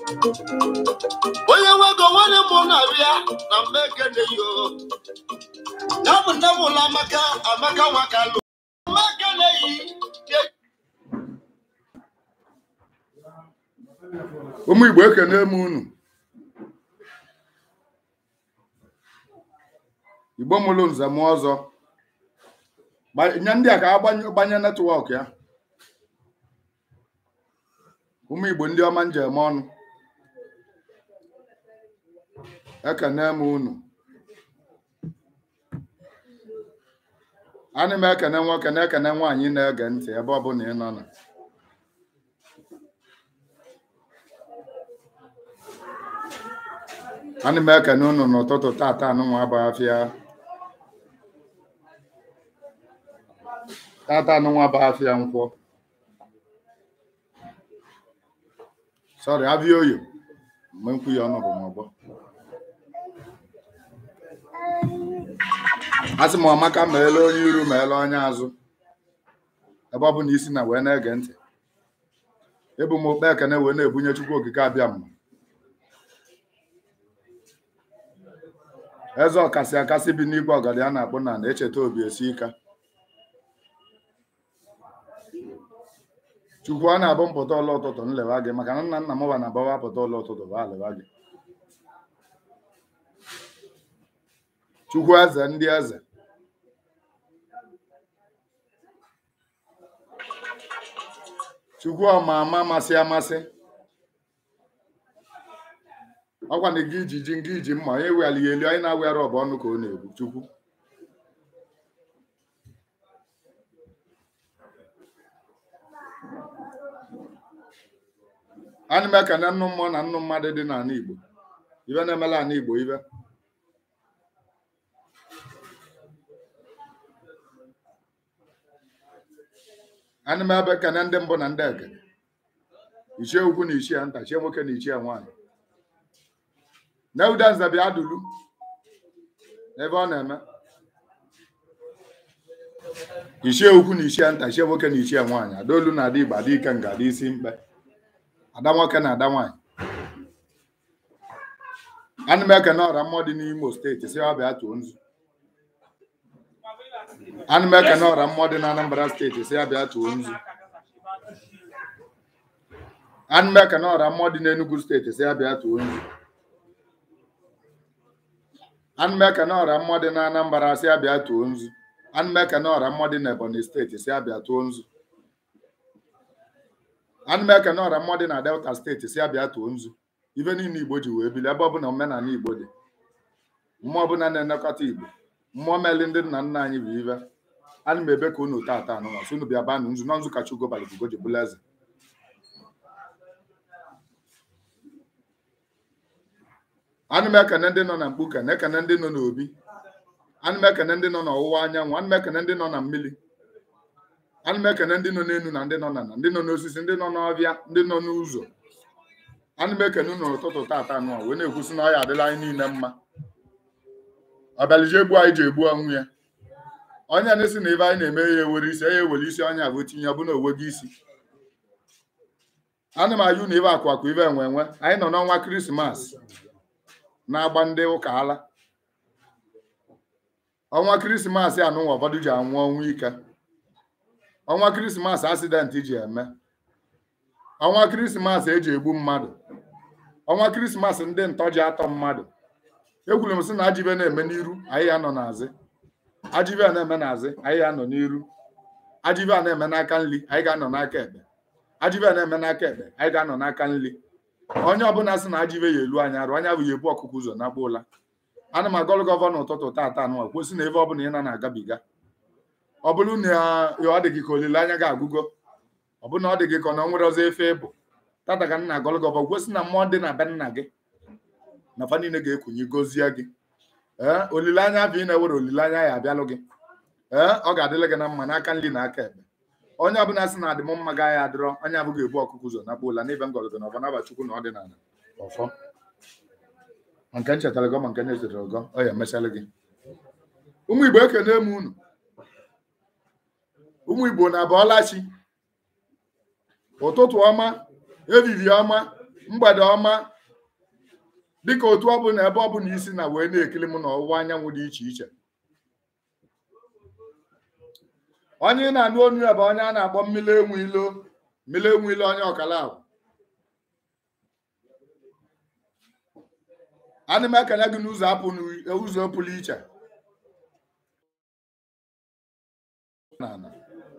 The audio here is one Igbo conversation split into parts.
onye nwego nwanne m na-abịa na mma ekene yo ya bụ nne m ụlọ amaka amaka nwakalụ mma ekene yi ụmụ igbo ekene m unu igbo mụrụ nze m ọzọ Gba- nye ndị a ka agbanye gbanye netwọk ya ụmụ igbo ndị ọma njem ọnụ ekene m unu ana m ekene nwoke na ekene nwaanyị na-ege ntị ebe ọbụla ị nọ na ana m ekene unu n'ụtụtụ tata anụnwa bụ afịa tata anụnwa bụ afịa nkwọ sọrị abịa oyo mgbe nkwu ya ọnụ bụ m ọgbọ asị m ọmaka meele onye iru meele onye azụ ebe ọ bụ na isi na wee na-ege ntị ebu m okpe ekene wee na-ebunye chukwu okike abịa mma eze ọkasị akasị bi n'igwe ọgọdị a na-akpụ na na-echeta obi esi ika chukwu a na-abụ mpụta ụlọ ụtụtụ nlewa gị maka na nna nna m ba na-agbawa pụta ụlọ ụtụtụ ba lewa gị chukwu eze ndị eze chukwu ọma ama amasị amasị ọkwa na gị iji ji ngị iji mma onye weli ya elu onye na-awịara ọbụ ọnụ ka ọ na-egbu chukwu ana m ekene nnụ mmụọ na nnụ mmadụ dị n'ala igbo ibe na-emela ala igbo ibe ana m ebe ekene ndị mbụ na ndị ekene ichie ukwu na ichie nta chie nwoke na ichie nwaanyị Neuda nze bịa dulu ebe ọ na-eme ichie ukwu na ichie nta ichie nwoke na ichie nwaanyị adaolu na ada igbo ada ike nga ada isi mkpe ada nwoke na ada nwaanyị ana m ekene ọra mmụọ dị n'imo steeti si ọ bịa tụọ nzu ana m ekene ọra mmụọ dị na anambra steeti si ya bịa tụọ nzu ana m ekene ọra mmụọ dị n'enugu steeti si ya bịa tụọ nzu ana m ekene ọra mmụọ dị na anambra si ya bịa tụọ nzu ana m ekene ọra mmụọ dị n'ebonyi steeti si ya bịa tụọ nzu ana m ekene ọra mmụọ dị na delta steeti si ya bịa tụọ nzu ife niile igbo ji wee bili ebe ọbụla omenala igbo dị mmụọ ọbụla na-elekọta igbo mmụọ meli ndị nna nna anyị bụ ive ana m ebe ka unu tata anụnwa so unu bịa banụ nzu nọ nzu kacha ugo balịbugo ji bụla eze ana m ekene ndị nọ na mkpuke na ekene ndị nọ n'obi ana m ekene ndị nọ n'ọwụwa anyanwụ ana m ekene ndị nọ na mmiri ana m ekene ndị nọ n'elu na ndị nọ na ndị nọ n'osisi ndị nọ n'ọbịa ndị nọ n'ụzọ ana m ekene unu n'ụtụtụ tata anụnwa wee na-ekwusi na ọya adịla anyị niile mma ọbịalije egbu anyị ji egbu ọnwụ ya onye na-esi na ebe anyị na-eme ya ewere isi ya ewere isi onye abụ tinye ọbụna onwe gị isi ana m ayụ na ibe akwa akwa ibe enwe enwe anyị nọ n'ọnwa krismas na-agba ndị ụka ala ọnwa krismas anụnwa ụfọdụ ji anwụ ọnwụ ike ọnwa krismas asidenti ji eme ọnwa krismas eji egbu mmadụ ọnwa krismas ndị ntọ ji atọ mmadụ ekwuru m sị na ajibe na-eme n'iru anyị ya nọ n'azị ajibe a na-eme n'azị anyị ya nọ n'iru ajibe a na-eme n'aka nri anyị ga-anọ n'aka ekpe ajibe a na-eme n'aka ekpe anyị ga-anọ n'aka nri onye ọbụla sị na ajibe ya elu anya arụ anya bụ ya ebu ọkụkụ ụzọ na ụla ana m agọlụ gọvanọ ụtụtụ tata anụ kwesị na ebe ọbụla ị na na-agabiga ọ bụrụ na ọ dị gị ka olileanya ga-agụgo ọ bụ na ọ dị gị ka ọ na nwere ọzọ efe ịbụ tata ka nna agọlụ gọvanọ kwesị na mmụọ dị na be nna gị na fa niile ga-ekunye gọzie gị ee olileanya bụ ị na-ewere olileanya ya abịalụ gị ee ọ ga-adịrị gị na mma n'aka nri na aka ekpe onye ọbụla sị na adịm mma gaghị adịrọ onye abụghị ebu ọkụkụ ụzọ nakpa ụla n'ebe ngọlọgọ na ọbana chukwu na ọdịnala ọfọ ma nke nchetara gọ ma nke na-echetara gọ ọ ya emechalụ gị ụmụ igbo ekene m unu ụmụ igbo na abọọla chi ụtụtụ ọma ehihie ọma mgbede ọma dịka otu ọ bụla ebe ọ bụla isi na wee na-ekiri m n'ọwụwa anyanwụ dị iche iche onye ị na-anụ onu ya bụ onye a na-akpọ mmiri enwe ilo mmiri enwe ilo onye ọkala ahụ ana m ekele gị n'ụzọ apụ ụzọ pụrụ iche n'ala.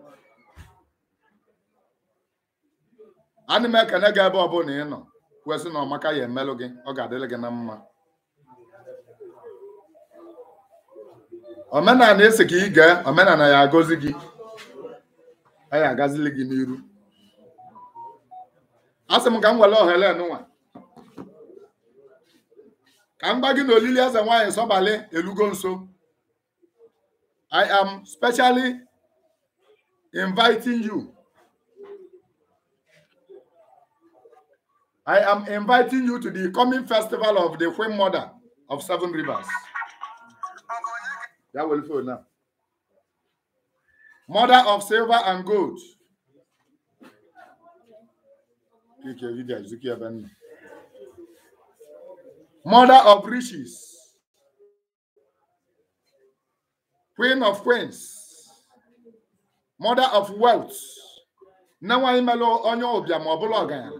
ana m ekele gị ebe ọbụla ị nọ kwesị na ọmaka ya emelụ gị ọ ga-adịrị gị na mma omenala esi ka ị gee omenala ya agọzi gị a ya agazili gị n'iru a sị m ka m were ohere nụnwa ka m gba gị na olili eze nwaanyị sọbalị elugo nso I am specially inviting you I am inviting you to the coming festival of the Queen Mother of Seven Rivers. That will feel now. Mother of silver and gold. Click your video, Ezekiel Benny. Mother of riches. Queen of queens. Mother of wealth. Na nwaanyị melụ onye ụbịa ma ọ bụla ọgaranya.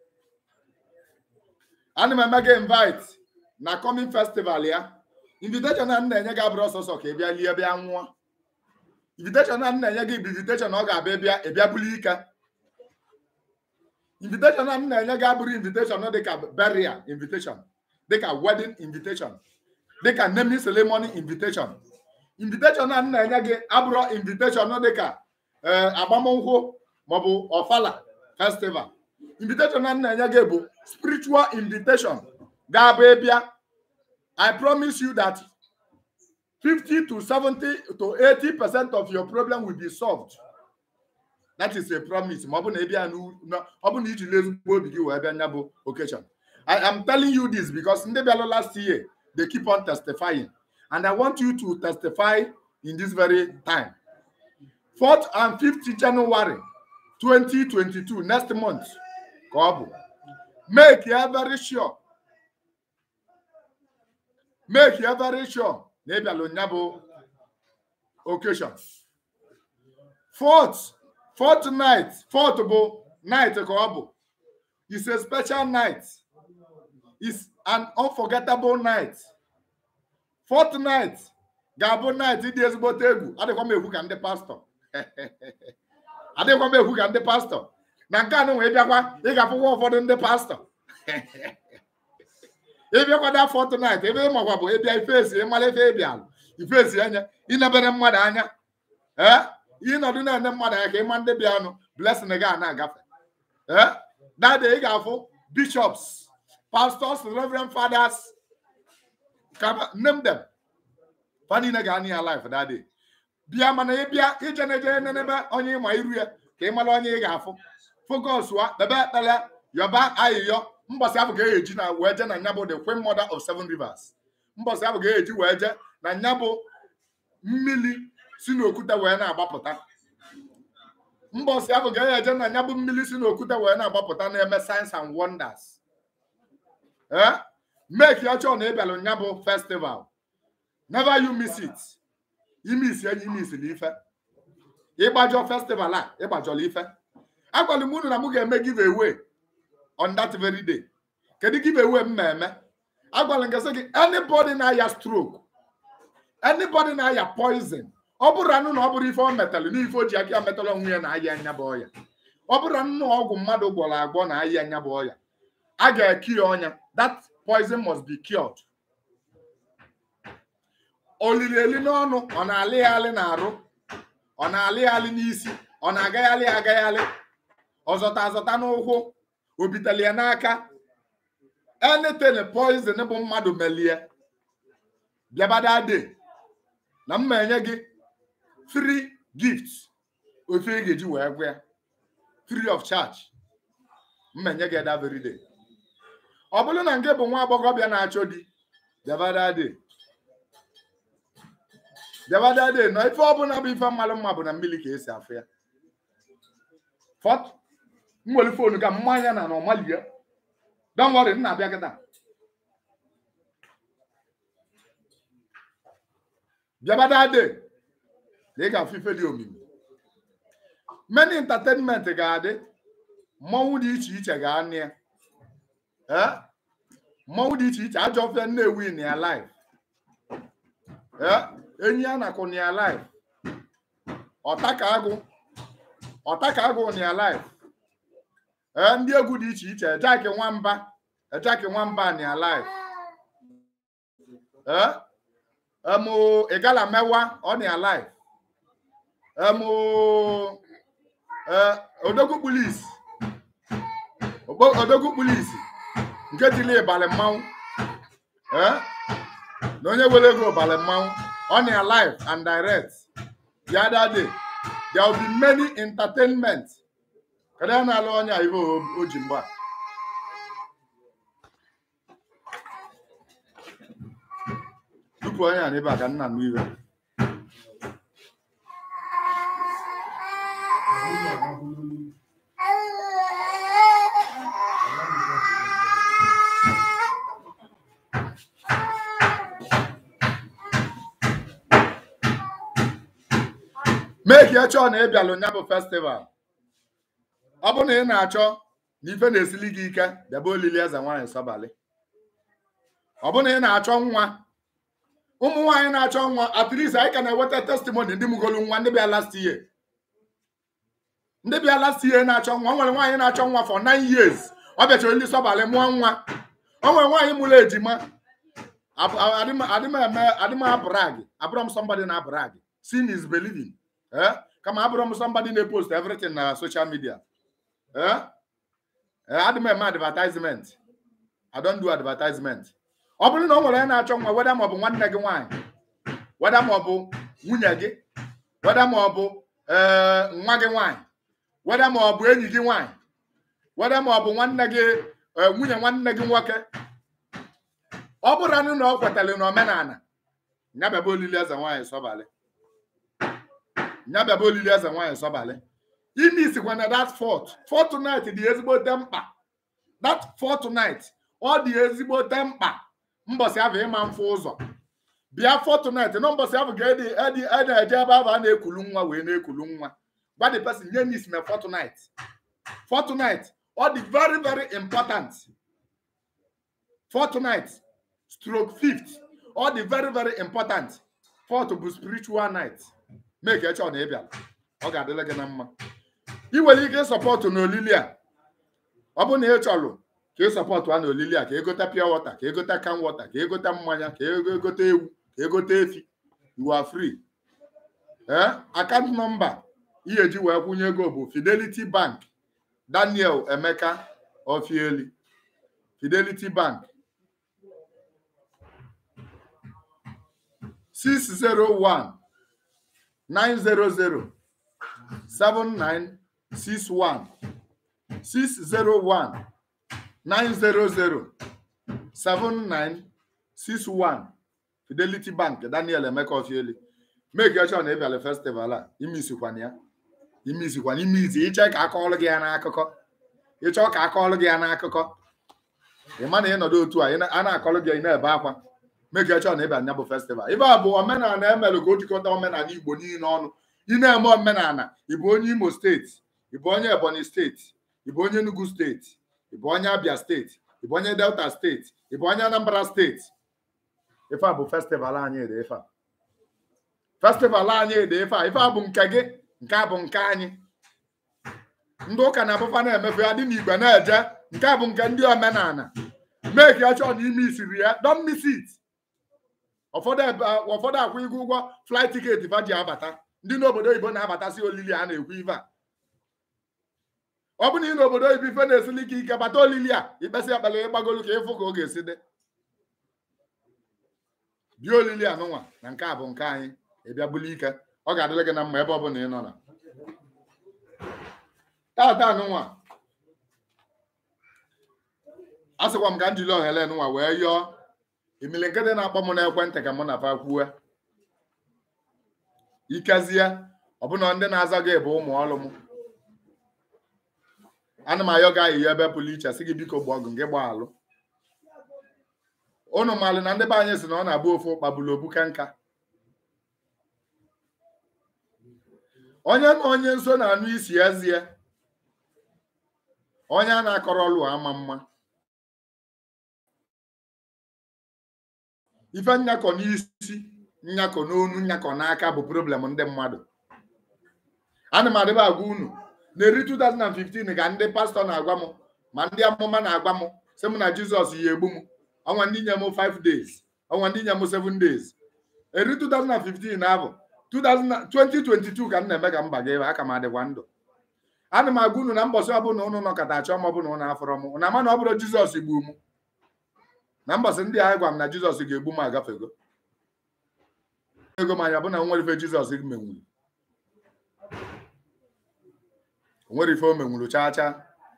ana m eme gị invite na coming festival ya invitation a m na-enye gị abụrụ ọsọsọ ka ị bịa lie bịa nwụọ invitation a m na-enye gị bụ invitation ọ ga-abịa bịa ịbịa buli ike invitation a m na-enye gị abụrụ invitation dịka burial invitation dịka wedding invitation dịka naming ceremony invitation invitation a m na-enye gị abụrụ invitation dịka agbamnkwụ maọbụ ọfala festival invitation a m na-enye gị bụ spiritual invitation ga-abụ ịbịa I promise you that 50 to 70 to 80 percent of your problem will be solved. That is a promise. Ma ọ bụ na ịbịa ọ bụ na iji ezigbo obi gị wee bịa nya bụ occasion. I am telling you this because ndị bịalụ last year they keep on testifying and I want you to testify in this very time. 4th and 5th January 2022 next month ka ọ bụ make ya very sure make ya very sure na ịbịala nya bụ occasion fourth fourth night fourth bụ night ka ọ bụ is a special night is an unforgettable night fourth night ga-abụ night dị ezigbote egwu adịkwa m egwu ka ndị pastọ adịkwa m egwu ka ndị pastọ na nke anụ wee bịakwa ị ga-afụkwa ụfọdụ ndị pastọ ịbịakwada fọtụnait ebe ịmakwa bụ ịbịa ifesi ịmara efe ịbịalụ ifesi anya ịnebere mmadụ anya ee ịnọdụ na-ene mmadụ anya ka ịma ndị bịanụ blessing ga na-agafe ee dada ị ga-afụ bishops pastors reverend fathers name them fa niile ga-anị ya life dada bịa mana ịbịa ije na eje nenebe onye ịma iru ya ka ị mara onye ị ga-afụ focus wa kpebe ekpere yọba ayịyọ mbọsị ahụ ga-eji na wee je na nya bụ the queen mother of seven rivers mbọsị ahụ ga-eji wee je na nya bụ mmiri si n'okwute wee na-agbapụta mbọsị ahụ ga-eje na nya bụ mmiri si n'okwute wee na-agbapụta na-eme signs and wonders ee make ya chọọ na ịbịalụ nya bụ festival never you miss it imis enyi imisili ife ịgbajọ festival a ịgbajọla ife agwara m unu na m ga-eme give away on that very day kedu give away m na-eme agwara m gị anybody na-aya stroke anybody na-aya poison ọ bụrụ anụ na ọ bụrụ ife ọ metalụ n'ife o ji aka ya metalụ onwe ya na aya anya bụ ọya ọ bụrụ anụ ọgwụ mmadụ gwọrọ agwọ na aya anya bụ ọya a ga-eki ya ọnya that poison must be cured olili eli n'ọnụ ọ na-alịghalị n'arụ ọ na-alịghalị n'isi ọ na-agaghalị agaghalị ọzọta azọta n'ụkwụ o bitali ya n'aka anything poison bụ mmadụ melie bịabada de na m enye gị free gift ofe ị ga-eji wee gwa ya free of charge m enye gị that very day ọ bụrụ na nke bụ nwa agbọghọbịa na-achọ di bịabada de bịabada de nọ ife ọbụla bụ ife mmalụ mma bụ na mmiri ka esi afụ ya fọt nwere fonu ka mmanya na na ọmalie don't worry nna abịa kịta bịabada de na ị ga-afụ ife dị omimi many entertainment ga-adị mmọnwụ dị iche iche ga-anị ya ee mmọnwụ dị iche iche ajọ ofe nnewi na ya live ee enyi a na-akụ na ya live ọtaka agụ ọtaka agụ na ya live ee ndị egwu dị iche iche ejaki nwamba ejaki nwamba na ya live ee emu igala mewa ọ na ya live emu ee odogwu kpulisi Ogbo- odogwu kpulisi nke tili ịbalị mmanwụ ee na onye were ego ịbalị mmanwụ ọ na ya live and direct the other day there will be many entertainment kedu ya na-alụ onye a ibe o- o ji mgba tupu onye a n'ebe a ka nna m iwe mee ka ị chọọ na ị bịalụ nya bụ festival ọ bụ na ị na-achọ na ife na-esili gị ike bịaba olili eze nwaanyị sọbalị ọ bụ na ị na-achọ nwa ụmụ nwaanyị na-achọ nwa atrisi anyị ka na-eweta testimoni ndị mụgolu nwa ndị bịa last year ndị bịa last year na-achọ nwa o nwere nwaanyị na-achọ nwa for nine years ọ bịachara olili sọbalị mụọ nwa o nwere nwaanyị mụrụ ejima Ab- a- adịm adịm eme adịm abrag abụrọ m somebody na abrag sin is believing eh kama abụrọ m somebody na-post everything na social media eh eh adịm eme advertisement i don't do advertisement ọ bụrụ na o nwere onye na-achọ nwa weda ma ọ bụ nwanne gị nwaanyị weda ma ọ bụ nwunye gị weda ma ọ bụ ee nwa gị nwaanyị weda ma ọ bụ enyi gị nwaanyị weda ma ọ bụ nwanne gị ee, nwunye nwanne gị nwoke ọ bụrụ anụ na ọ kwetara na omenala nyabịaba olili eze nwaanyị sọbalị nyabịaba olili eze nwaanyị sọbalị ime isikwa na that fort fortnight dị ezigbote mkpa that fortnight ọ dị ezigbote mkpa mbọsị ahụ ịma mfụ ụzọ bịa fortnight na mbọsị ahụ ga-edi edi edi eje ebe ahụ a na-ekulu nwa wee na-ekulu nwa gwa the person nye m isi na fortnight fortnight ọ dị very very important fortnight stroke fifth ọ dị very very important fourth bụ spiritual night make eche ọ na ịbịa ọ ga-adịla gị na mma ị nwere ike ịsọpọtụ n'olili a ọ bụ na ị chọrọ ka ị sọpọtụ a n'olili a ka egote pure water ka egote can water ka egote mmanya ka ego egote ewu ka egote efi you are free ee akant nọmba ihe eji wee kwụnye ego bụ fidelity bank daniel emeka ofieli fidelity bank 601 900 7961 601 900 7961 Fidelity Bank Daniel Emeka Ofieli make sure na ị bịara festival a imisikwana ya imisikwana ime izi ịchọ ka akọọlụ gị ya n'akụkọ ịchọ ka akọọlụ gị ya n'akụkọ ị ma na ịnọdụ otu a ị na- a na-akọrọ gị ị na-ebe akwa make sure na ị bịara ya bụ festival ibe a bụ omenala emelụ ka o jikọta omenala Igbo niile ọnụ ị na-eme omenala ị bụ onye Imo steeti ị bụ onye Ebonyi steeti ị bụ onye Enugu steeti ị bụ onye Abia steeti ị bụ onye Delta steeti ị bụ onye Anambra steeti ife a bụ festival anyị dị ife a festival anyị dị ife a ife a bụ nke gị nke a bụ nke anyị ndị ụka na-abụfa na-emefe ya dị n'igwe na-eje nke a bụ nke ndị omenala mee ka ya chọọ na ime isiri ya don't miss it ụfọdụ ebe- ụfọdụ akwụ ịgụ ụgwọ flight ticket fa ji abata ndị n'obodo oyibo na-abatasị olili a na-ekwu ife a ọ bụ na ị n'obodo oyibo ife na-esili ike ike bata olili a ikpesị ekpere ịgbagolu ka ịfụ ka ọ ga-esi dị bịa olili a nụnwa na nke a bụ nke anyị ịbịa buli ike ọ ga-adịrị gị na mma ebe ọ bụla ị nọ na tata nụnwa a sịkwa m ka m jiri ohere nụnwa wee yọọ imili nke dị na-akpọ m n'ekwentị ka mụ na fa kwue ikezie ọbụna ndị na-aza gị bụ ụmụ ọrụ m ana m ayọ gị ayịya ebe pụrụ iche sị gị biko gba ọgụ gị gbaa alụ unu malụ na ndị be anyị si na ọ na-abụ ofu kpagbulu obuka nka onye na onye nso na-anụ isi ezie onye a na-akọrọ ọlụ ama mma ife nyakọ n'isi nyakọ n'onu nyakọ n'aka bụ problem ndị mmadụ ana m adịba agwa unu n'eri 2015 ka ndị pastọ na-agwa m ma ndị amụma na-agwa m sị m na jizọs ya egbu m ọnwa ndị nye m 5 days ọnwa ndị nye m 7 days eri 2015 na abụ 2022 ka m na-eme ka mba ga ebe aka m adịkwa ndụ ana m agwa unu na mbọsị ọbụla ụnụ nọkọta achọ m ọbụla ụnụ afọrọ m na ama na ọ bụrụ jizọs gbuo m na mbọsị ndị ahụ gwa m na jizọs ga-egbu m agafego ego m anya bụ na nwere ife jizọs menwuru onwere ife o menwuru chaa chaa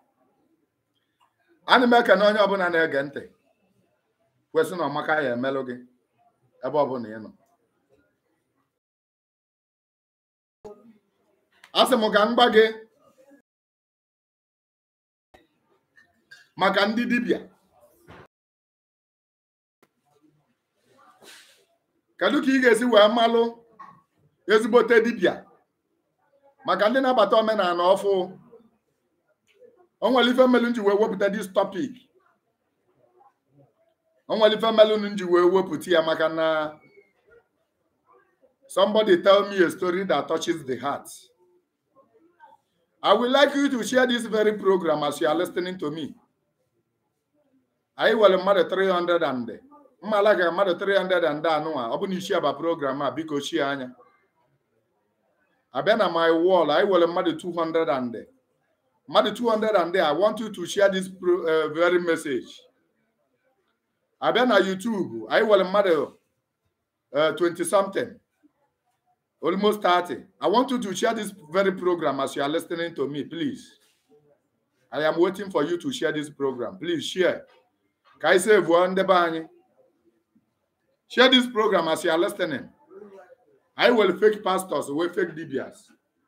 ana m ekene onye ọbụla na-ege ntị kwesị na ọmaka ya emelụ gị ebe ọbụla ị nọ a sị m ka m gba gị maka ndị dibịa kedu ka ị ga-esi wee malụ ezigbote dibịa maka ndị na-abata omenala ọfụ onwere ife mmelụ nji wee wepụta dis topic onwere ife mmelụ nji wee wepụta ya maka na somebody tell me a story that touches the heart I would like you to share this very program as you are listening to me. anyị nwere mmadụ 300 and mmala ga mmadụ 300 and anụnwa ọ bụ na isi aba program a biko chie anya abịa na my wall anyị nwere mmadụ 200 and mmadụ 200 and I want you to share this pro, uh, very message abịa na YouTube anyị nwere mmadụ uh, 20 something almost 30 I want you to share this very program as you are listening to me please I am waiting for you to share this program please share ka anyị sevuo ndị be anyị share this program as you are listening anyị nwere fake pastors wee fake dibias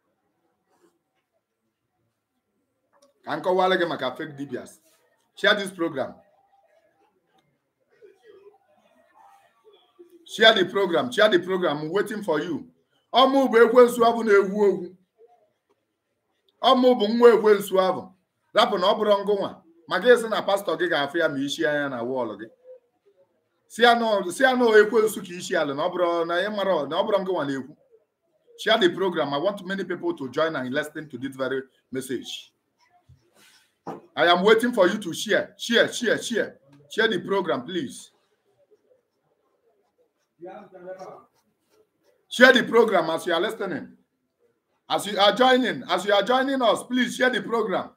ka m kọwara gị maka fake dibias share this program share the program share the program I'm waiting for you ọmụ bụ ekwensu abụ na-ewu ogwu ọmụ bụ nwa ekwensu abụ rapụ na ọ bụrụ ngụnwa maka ịsị na pastọ gị ga-afụ ya ma isi anya na wọọlụ gị si anụ ekwensu ka isi ala na ọ bụrụ na ị mara na ọ bụrụ ngụnwa na-ekwu share the program i want many people to join and listen to this very message i am waiting for you to share share share share share the program please share the program as you are listening as you are joining as you are joining us please share the program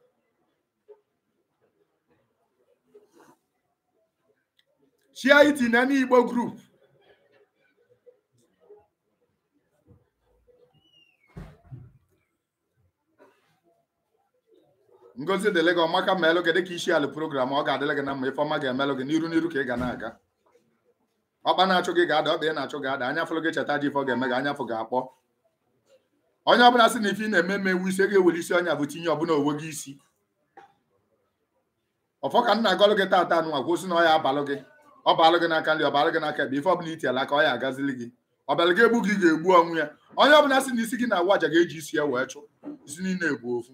share it in any Igbo group. ngozi dịle gị ọmaka melụ gị dịka isi ala program ọ ga-adịle gị na mma ife ọma ga-emelụ gị n'iru n'iru ka ị ga na-aga ọkpa na-achụ gị ga-ada ọkpa ị na-achụ gị ada anya fụlụ gị cheta ji ife ọ ga-eme gị anya fụ ga-akpọ onye ọbụla sị na ife ị na-eme eme ewu isi ga-ewere isi ọnya bụ tinye ọbụla owe gị isi ọfọ ka m na-agọlụ gị tata anụnwa kwụsị na ọ ya abalụ gị ọ balụ gị n'aka nri ọ balụ gị n'aka ebe ife ọbụla itiala aka ọ ya agazili gị ọbịala gị egbu gị ga-egbu ọnwụ ya onye ọbụla sị na isi gị na-awa aja ga-eji isi ya wee chụ isi niile egbu ofu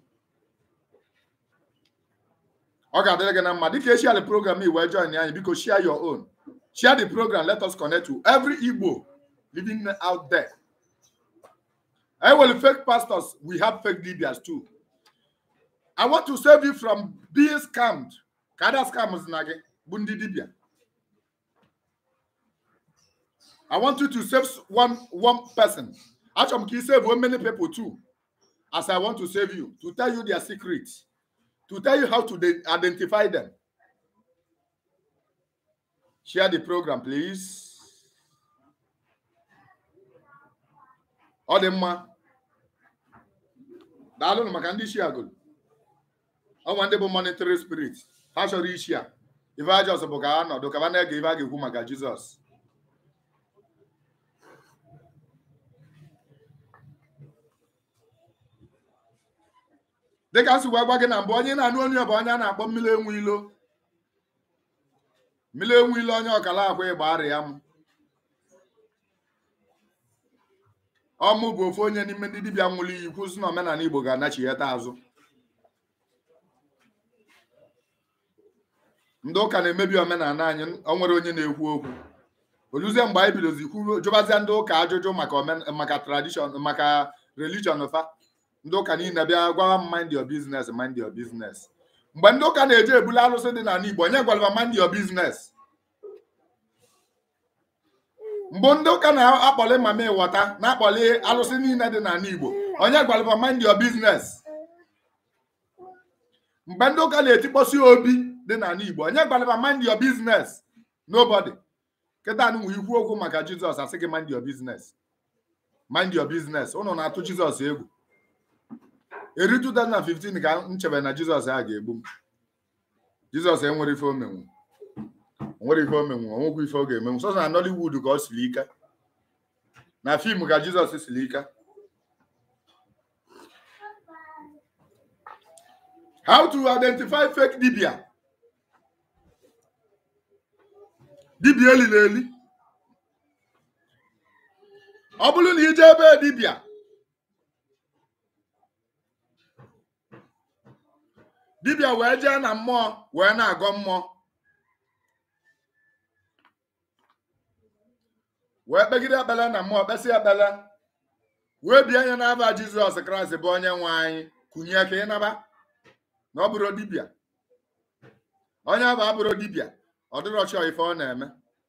ọ ga-adịrị gị na mma dịka echi ala program i wee join anyị biko share your own share the program let us connect to every Igbo living out there I will fake pastors we have fake leaders too I want to save you from being scammed ka ada scams na gị bụ ndị dibịa I want you to save one one person. Achọrọ m ka ị save many people too. As I want to save you, to tell you their secrets, to tell you how to identify them. Share the program, please. Ọ dị mma. Daalụ maka ndị isi agụlụ. Ọnwa ndị bụ monetary spirit. Ha chọrọ isi a. Ife ajọs bụ ka ha nọdụ ka ha na-ege ife a ga-ekwu maka Jizọs. dịka nsogbu agwa gị na mbụ onye na-anụ onye bụ onye a na-akpọ mmiri enwe ilo mmiri enwe ilo onye ọkala akwa ịgba arịa m ọmụ bụ ofu onye n'ime ndị dibịa nwụrụ iyi kwụsị na omenala igbo ga-anachigheta azụ ndị ụka na-emebi omenala anyị o nwere onye na-ekwu okwu oluzie mgbe anyị bidozi kwuru jụbazia ndị ụka ajụjụ maka omen maka tradishọn maka religion fa ndị ụka niile bịa gwawa m mind your business mind your business mgbe ndị ụka na-eje ebuli alụsị dị n'ala igbo onye gwara m mind your business mgbe ndị ụka na-akpọli mama ịghọta na-akpọli alụsị niile dị n'ala igbo onye gwara m mind your business mgbe ndị ụka na-etikpọsi obi dị n'ala igbo onye gwara m mind your business nobody kịta anụ ikwu okwu maka jizọs asị gị mind your business mind your business ụnụ na-atụ jizọs egwu eri 2015 ka m chebe na jizọs a ga-egbu m jizọs enwere ife omenwu onwere ife omenwu onwekwa ife ọ ga-emenwu sọsọ na nollywood ka ọ siri ike na fim ka jizọs siri ike how to identify fake dibia dibia elili eli ọ bụrụ na ije ebe dibia dibia wee jee na mmụọ wee na-agọ mmụọ wee kpegide ekpele na mmụọ kpesị ekpele wee bie anya n'aba jizọs kraịst bụ onye nwe anyị kụnye ka ị naba na ọ bụrụ dibia onye abụ abụrụ dibia ọ dịrọ chọọ ife ọ na-eme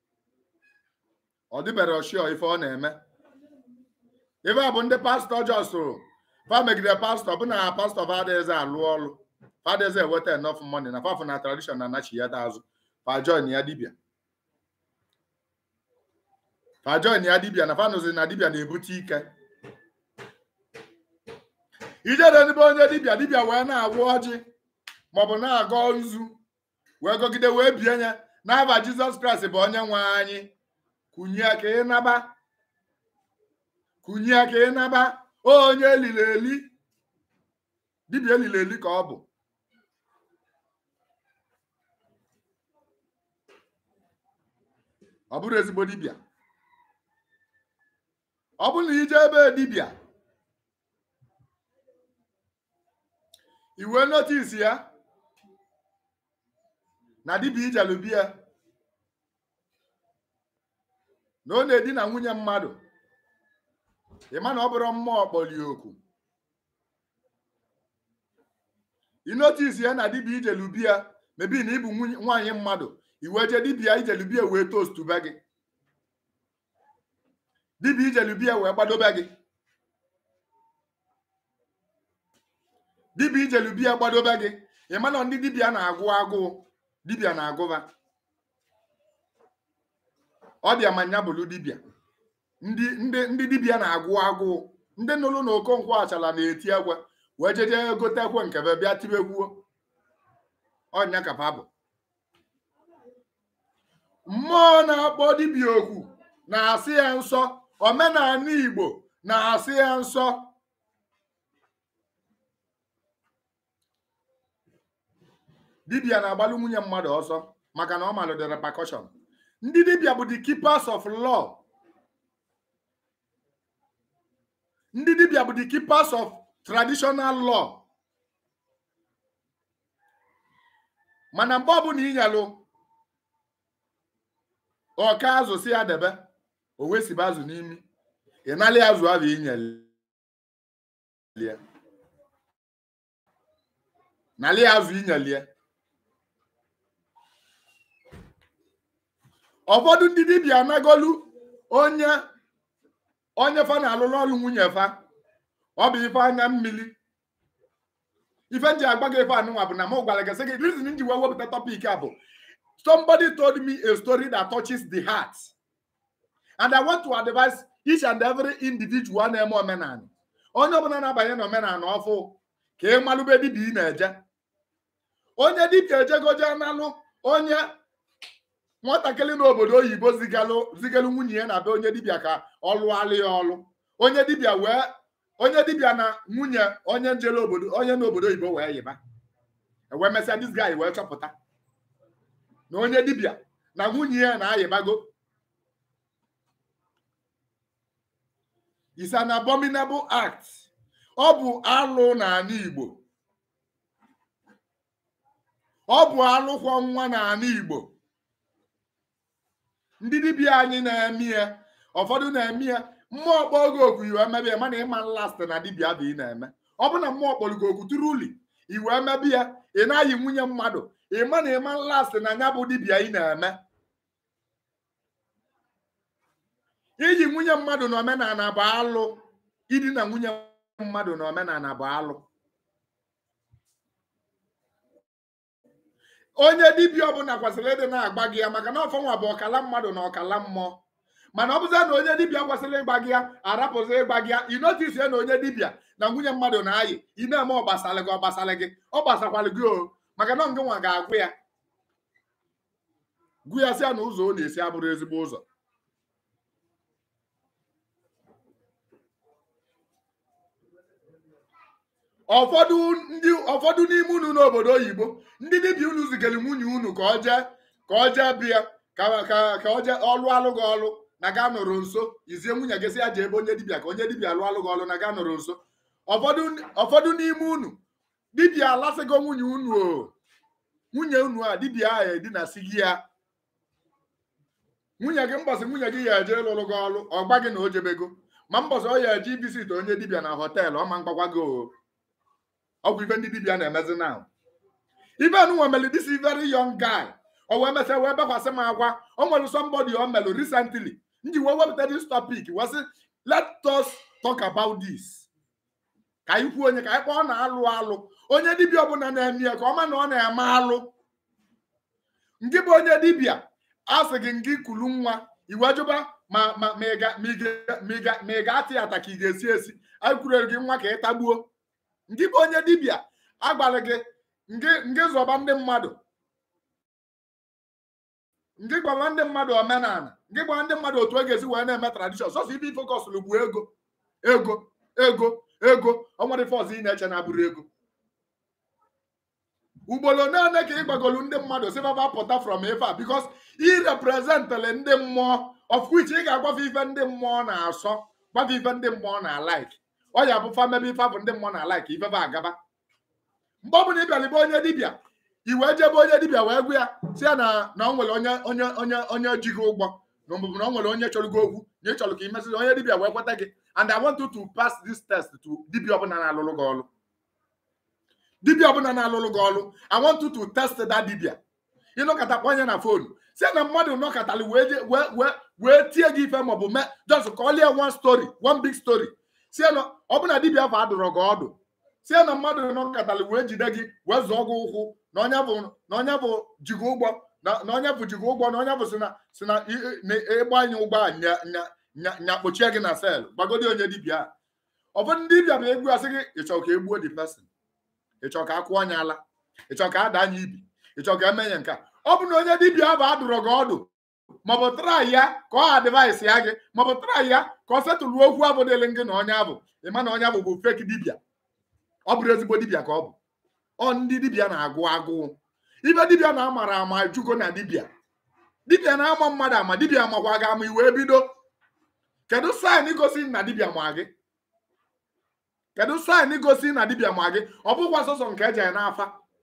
ọ dịbere ọchịọ ife ọ na-eme ife a bụ ndị pastọ jọsụrụ fa megide pastọ bụ na pastọ fadeze alụ ọlụ fadeze eweta enough money na fafụ na tradishọn na anachi ya azụ fa join ya dibia fa join ya dibia na fanụzi na dibia na-ebute ike ijede n'ebe onye dibia dibia wee na-agwụ ọjị maọbụ na-agọ nzu wee gọgide wee bie ya n'aba jizọs kraịst bụ onye nwe anyị kụnye ka ị naba kụnye ka ị naba onye elili eli dibịa elili eli ka ọ bụ ọ bụrụ ezigbo dibịa ọ bụrụ na ije ebe dibịa iwe notisi ya na dibịa ijelubi ya na ọ na-edina nwunye mmadụ ịma na ọ bụrụ mmụọ kpọlie oku inotisi ya na dibịa ijelubi ya mebi na ịbụ nwaanyị mmadụ iwe je dibịa ijelubi ya wee tostuba gị dibịa ijelubi ya wee gbadobe gị dibịa ijelubi ya gbadobe gị ịma na ndị dibịa na-agụ agụụ dibịa na-agụba ọ dị amanya bụlụ dibịa ndị ndị ndị dibịa na-agụ agụụ ndị nụrụ na okonkwo achala na-eti ekwe wee jeje gote ekwe nkebe bịa tibekwuo ọnya kapa bụ mmụọ na-akpọ dibịa okwu na-asị ya nsọ omenala igbo na-asị ya nsọ dibịa na-agbalụ nwunye mmadụ ọsọ maka na ọ malụ the repercussion ndị dibịa bụ the keepers of law ndị dibịa bụ the keepers of traditional law mana mgbe ọbụla inyalụ ọka azụ si ya debe o wesiba azụ n'imi ịnalị azụ ahụ inyelie nalị azụ inyelie ụfọdụ ndị dibịa anagolu onye onye fa na-alụrụ ọrụ nwunye fa ọ bụ ife anya mmiri ife nji agba gị ife anụnwa bụ na m gwara gị sị gị reason nji wee wepụta topic a bụ somebody told me a story that touches the heart and I want to advise each and every individual na-eme omenala onye ọbụla na-abanye n'omenala ọfụ ka ị malụbe dibịa ị na-eje onye dibịa ejegoje analụ onye nwatakịrị n'obodo oyibo zigalụ zigalụ nwunye ya na be onye dibịa ka ọ lụọlụ ya ọlụ onye dibịa wee onye dibịa na nwunye onye njele obodo onye n'obodo oyibo wee yiba ewee mesịa dis guy wee chọpụta na onye dibịa na nwunye ya na-ayịbago is an abominable act ọ bụ alụ n'ala Igbo ọ bụ alụkwọ nwa n'ala Igbo ndị dibịa anyị na-eme ya ụfọdụ na-eme ya mmụọ kpọọ gị oku iwe mebe ya mana ịma last na dibịa bụ ị na-eme ọ bụ na mmụọ kpọrọ gị oku tụrụ uli iwe mebe ya ị naghị nwunye mmadụ ịma na ịma last na ya bụ dibịa ị na-eme iji nwunye mmadụ na omenala bụ alụ ịdị na nwunye mmadụ na omenala bụ alụ onye dibịa ọbụla kwesịrị ịdị na-agba gị ya maka na ọfọnwa bụ ọkala mmadụ na ọkala mmụọ mana ọ bụzia na onye dibịa kwesịrị ịgba gị ya arapụzi ịgba gị ya ịnotisi na onye dibịa na nwunye mmadụ na-ayị ị na-eme ọgbasara gị ọgbasara gị ọ gbasakwara gị o maka na ngị nwa ga-agwụ ya gwu ya sịa na ụzọ ọ na-esi abụrụ ezigbo ụzọ ụfọdụ ndị ụfọdụ n'ime unu n'obodo oyibo ndị dibịa unu zigara nwunye unu ka ọ jee ka ọ jee bịa ka ka ka ọ jee ọlụ alụ gị ọlụ na ga nọrọ nso izie nwunye gị sị ya jee ebe onye dibịa ka onye dibịa alụ alụ gị ọlụ na ga nọrọ nso ụfọdụ ụfọdụ n'ime unu dibịa alasịgo nwunye unu o nwunye unu a dibịa ahụ edinasị gị ya nwunye gị mbọsị nwunye gị ya eje ịlụlụ gị ọlụ ọ gba gị na o jebego ma mbọsị ọ ya eje ibisit onye dibịa na họteelụ ọ ma mgbakwa gị o ọgwụ ife ndị dibịa na-emezi na ife nwa mere this very young guy o wee mesịa wee bekwasị m akwa o nwere somebody o melụ recently nji wee wepụta this topic wee sị let us talk about this ka anyị kwuo onye ka anyị kpọọ na-alụ alụ onye dibịa ọbụla na-eme ya ka ọ ma na ọ na-eme alụ ngị bụ onye dibịa a sị gị ngị kulu nwa iwe jụba ma ma ma ị ga- ma ị ga- ma ị ga- ma ị ga-atị ata ka ị ga-esi esi anyị kwurere gị nwa ka ị tagbuo ndị bụ onye dibịa agbalị gị ngị ngị zọba ndị mmadụ ngị gwara ndị mmadụ omenala ngị gwara ndị mmadụ otu e ga-esi wee na-eme tradishọn sọsọ ibe ifokọsụlụ bụ ego ego ego ego ọnwere fọs ị na-eche na abụrụ ego ugboro naanị ka ị gbagolu ndị mmadụ si baba pụta from ife a bikos ị reprezentịrị ndị mmụọ of which ị ga-agwafe ife ndị mmụọ na-asọ gwafe ife ndị mmụọ na-alaik ọ ya bụ famebe ife bụ ndị mmụọ na-alaik ife ba agaba mgbe ọ bụla ị bịara ibe onye dibịa i wee jebe onye dibịa wee gwa ya si ya na na o nwere onye onye onye onye ji gị ụgwọ na ọbụbụ na o nwere onye chọrọ gị okwu na ị chọrọ ka ị mesịrị onye dibịa wee kweta gị and I want you to pass this test to dibịa ọbụla na-alụlụ gị ọlụ dibịa ọbụla na-alụlụ gị ọlụ I want you to test that dibịa ịnọkọta kpọ onye na fonu si na mmadụ nọkọtara wee je- wee wee wee tie gị ife maọbụ mee just kọlie one story one big story si na ọ bụ na dibịa afọ adụrọ gị ọdụ si na mmadụ nọkọtara wee jide gị wee zụọ gị ụkwụ na onye bụ na onye bụ jigo ụgbọ na na onye bụ jigo ụgbọ na onye bụ si na si na ị- ị- na ịgba anyị ụgbọ a nya nya nya nya kpochie gị na sel gbagodi onye dibịa a ụfọdụ ndị dibịa bụ egwu asị gị ịchọ ka egbuo the person ịchọ ka akwụọ anya ala ịchọ ka ada anya ibi ịchọ ka emenye nke a ọ bụ na onye dibịa ahụ adụrọ gị ọdụ maọbụ trai ya ka ọ adịvaịsị ya gị maọbụ trai ya ka ọ setụlụ okwu abụ dịlị gị na onye abụ ịma na onye abụ bụ fek dibịa ọ bụrụ ezigbo dibịa ka ọ bụ ọ ndị dibịa na-agụ agụụ ibe dibịa na-amara ama jugo na dibịa dibịa na-ama mmadụ ama dibịa makwa gị ama iwee bido kedu saịn gosi na dibịa ma gị kedu saịn gosi na dibịa ma gị ọ bụkwa sọsọ nke eji n'afa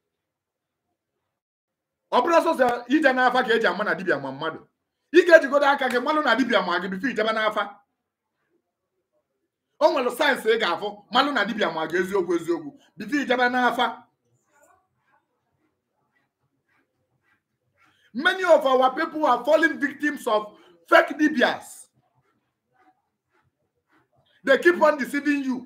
ọ bụrụ sọsọ ije n'afa ka eji ama na dibịa ma mmadụ ị ga-ejigodo aka gị malụ na dibịa ma gị bifo ijebe n'afa o nwere sayensị ị ga-afụ malụ na dibịa ma gị eziokwu eziokwu bifo ijebe n'afa many of our people are falling victims of fake dibias they keep on deceiving you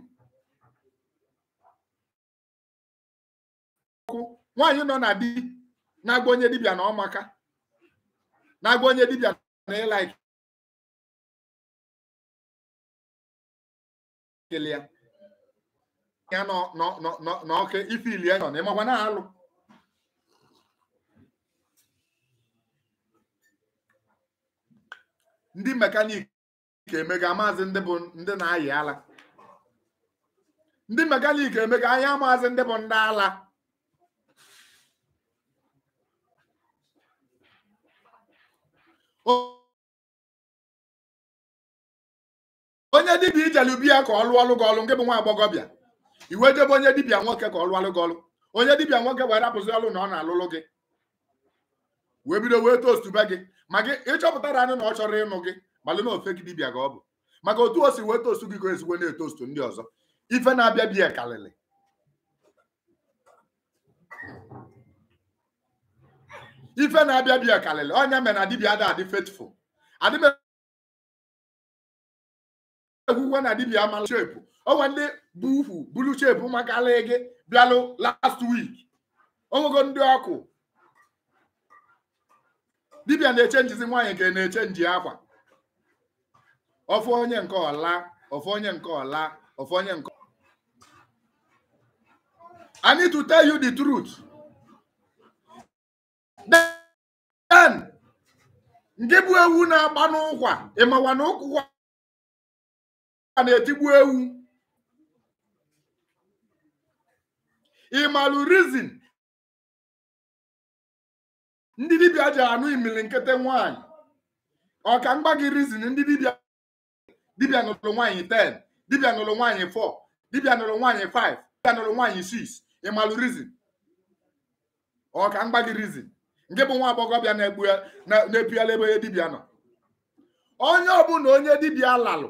nwaanyị nọ na di na-agba onye dibịa na ọmaka na-agba onye dibịa na ịla ikele ya ya nọ nọ nọ nọ n'ọkụ ife ili ya nọ na ịmakwa na-alụ ndị mekanik emega maazị ndị bụ ndị na-ayị ala ndị mekanik eme ka anya maazị ndị bụ ndị ala O- onye dibịa ijelubi ya ka ọ lụọ ọlụ gị ọlụ nke bụ nwa agbọghọbịa iwe jebe onye dibịa nwoke ka ọ lụọ ọlụ gị ọlụ onye dibịa nwoke wee rapụzi ọlụ na ọ na-alụlụ gị wee bido wee tostu be gị ma gị ịchọpụtara anyị na ọ chọrọ ịnụ gị malụ na ofe gị dibịa ka ọ bụ maka otu o si wee tostu gị ka ezigbo na-etostu ndị ọzọ ife na-abịa bịa karịrị ife na-abịa bịa karịrị ọnya mere na dibịa ada adị faithful adị egwugwe na dibịa amala chepu onwe ndị bụ ukwu bulu chepu maka ala gị bịalụ last week onwego ndị ọkụ dibịa na-eche njizi nwaanyị ka na-eche nji akwa ọfụ onye nke ọla ọfụ onye nke ọla ọfụ onye nke I need to tell you the truth. Then, nke bụ ewu na-agba n'ụkwa ịmawa na ụkwa na-etigbu ewu ịmalụ rizin ndị dibịa ji anụ imili nkịtị nwaanyị ọka mgba gị rizin ndị dibịa dibịa nụrụ nwaanyị 10 dibịa nụrụ nwaanyị 4 dibịa nụrụ nwaanyị 5 dibịa nụrụ nwaanyị 6 ịmalụ rizin ọka mgba gị rizin nke bụ nwa agbọghọbịa na-egbu ya na- na-epighala ebe onye dibịa nọ onye ọbụla onye dibịa lalụ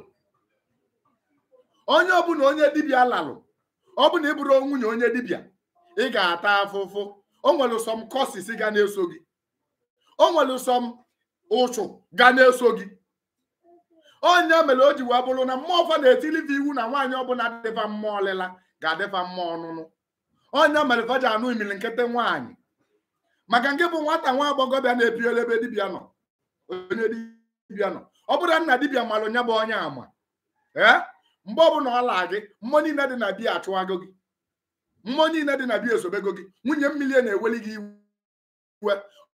onye ọbụla onye dibịa lalụ ọ bụ na ị bụrụ nwunye onye dibịa ị ga-ata afụfụ o nwere sọm kọsis ga na-eso gị o nwere sọm ụchụ ga na-eso gị onye mere o ji wee bụrụ na mmụọ ọfa na-etiliva iwu na nwaanyị ọbụla dịfa mmụọ ọlịla ga-adịfa mmụọ ọnụnụ onye mere fa ji anụ imili nkịtị nwaanyị maka nke bụ nwata nwa agbọghọbịa na-epiela ebe dibịa nọ onye dibịa nọ ọ bụrụ na nna dibịa mara onye bụ onye ama ee mgbe ọbụla ọ laa gị mmụọ niile dị na biya achụwago gị mmụọ niile dị na biya esobego gị nwunye mmiri na-eweli gị iwe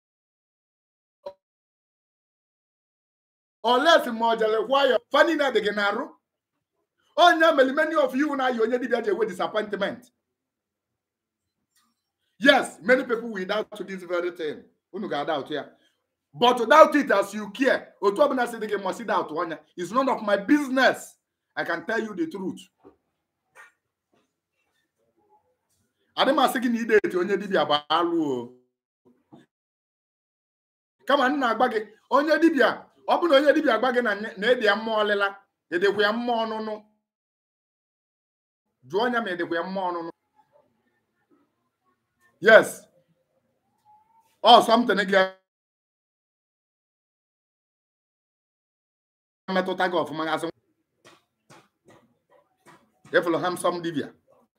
olesi ma ọ jere kwa ya fa niile dị gị na-arụ onye mere many of you na-ayị onye dibịa ji ewe disappointment yes many people will doubt to this very thing unu ga-doubt ya but doubt it as you care otu ọbụla si dị gị must doubt ọnya is none of my business i can tell you the truth adị m asị gị na ideti onye dibịa bụ alụ o kama m na-agba gị onye dibịa ọ bụ na onye dibịa agba gị na na ede ya mmụọ ọlịla edekwa ya mmụọ ọnụnụ jụọ ya ma edekwa ya mmụọ ọnụnụ yes ọ something ga metụta gị ọfụma gasị efụlụ hamsọm dibịa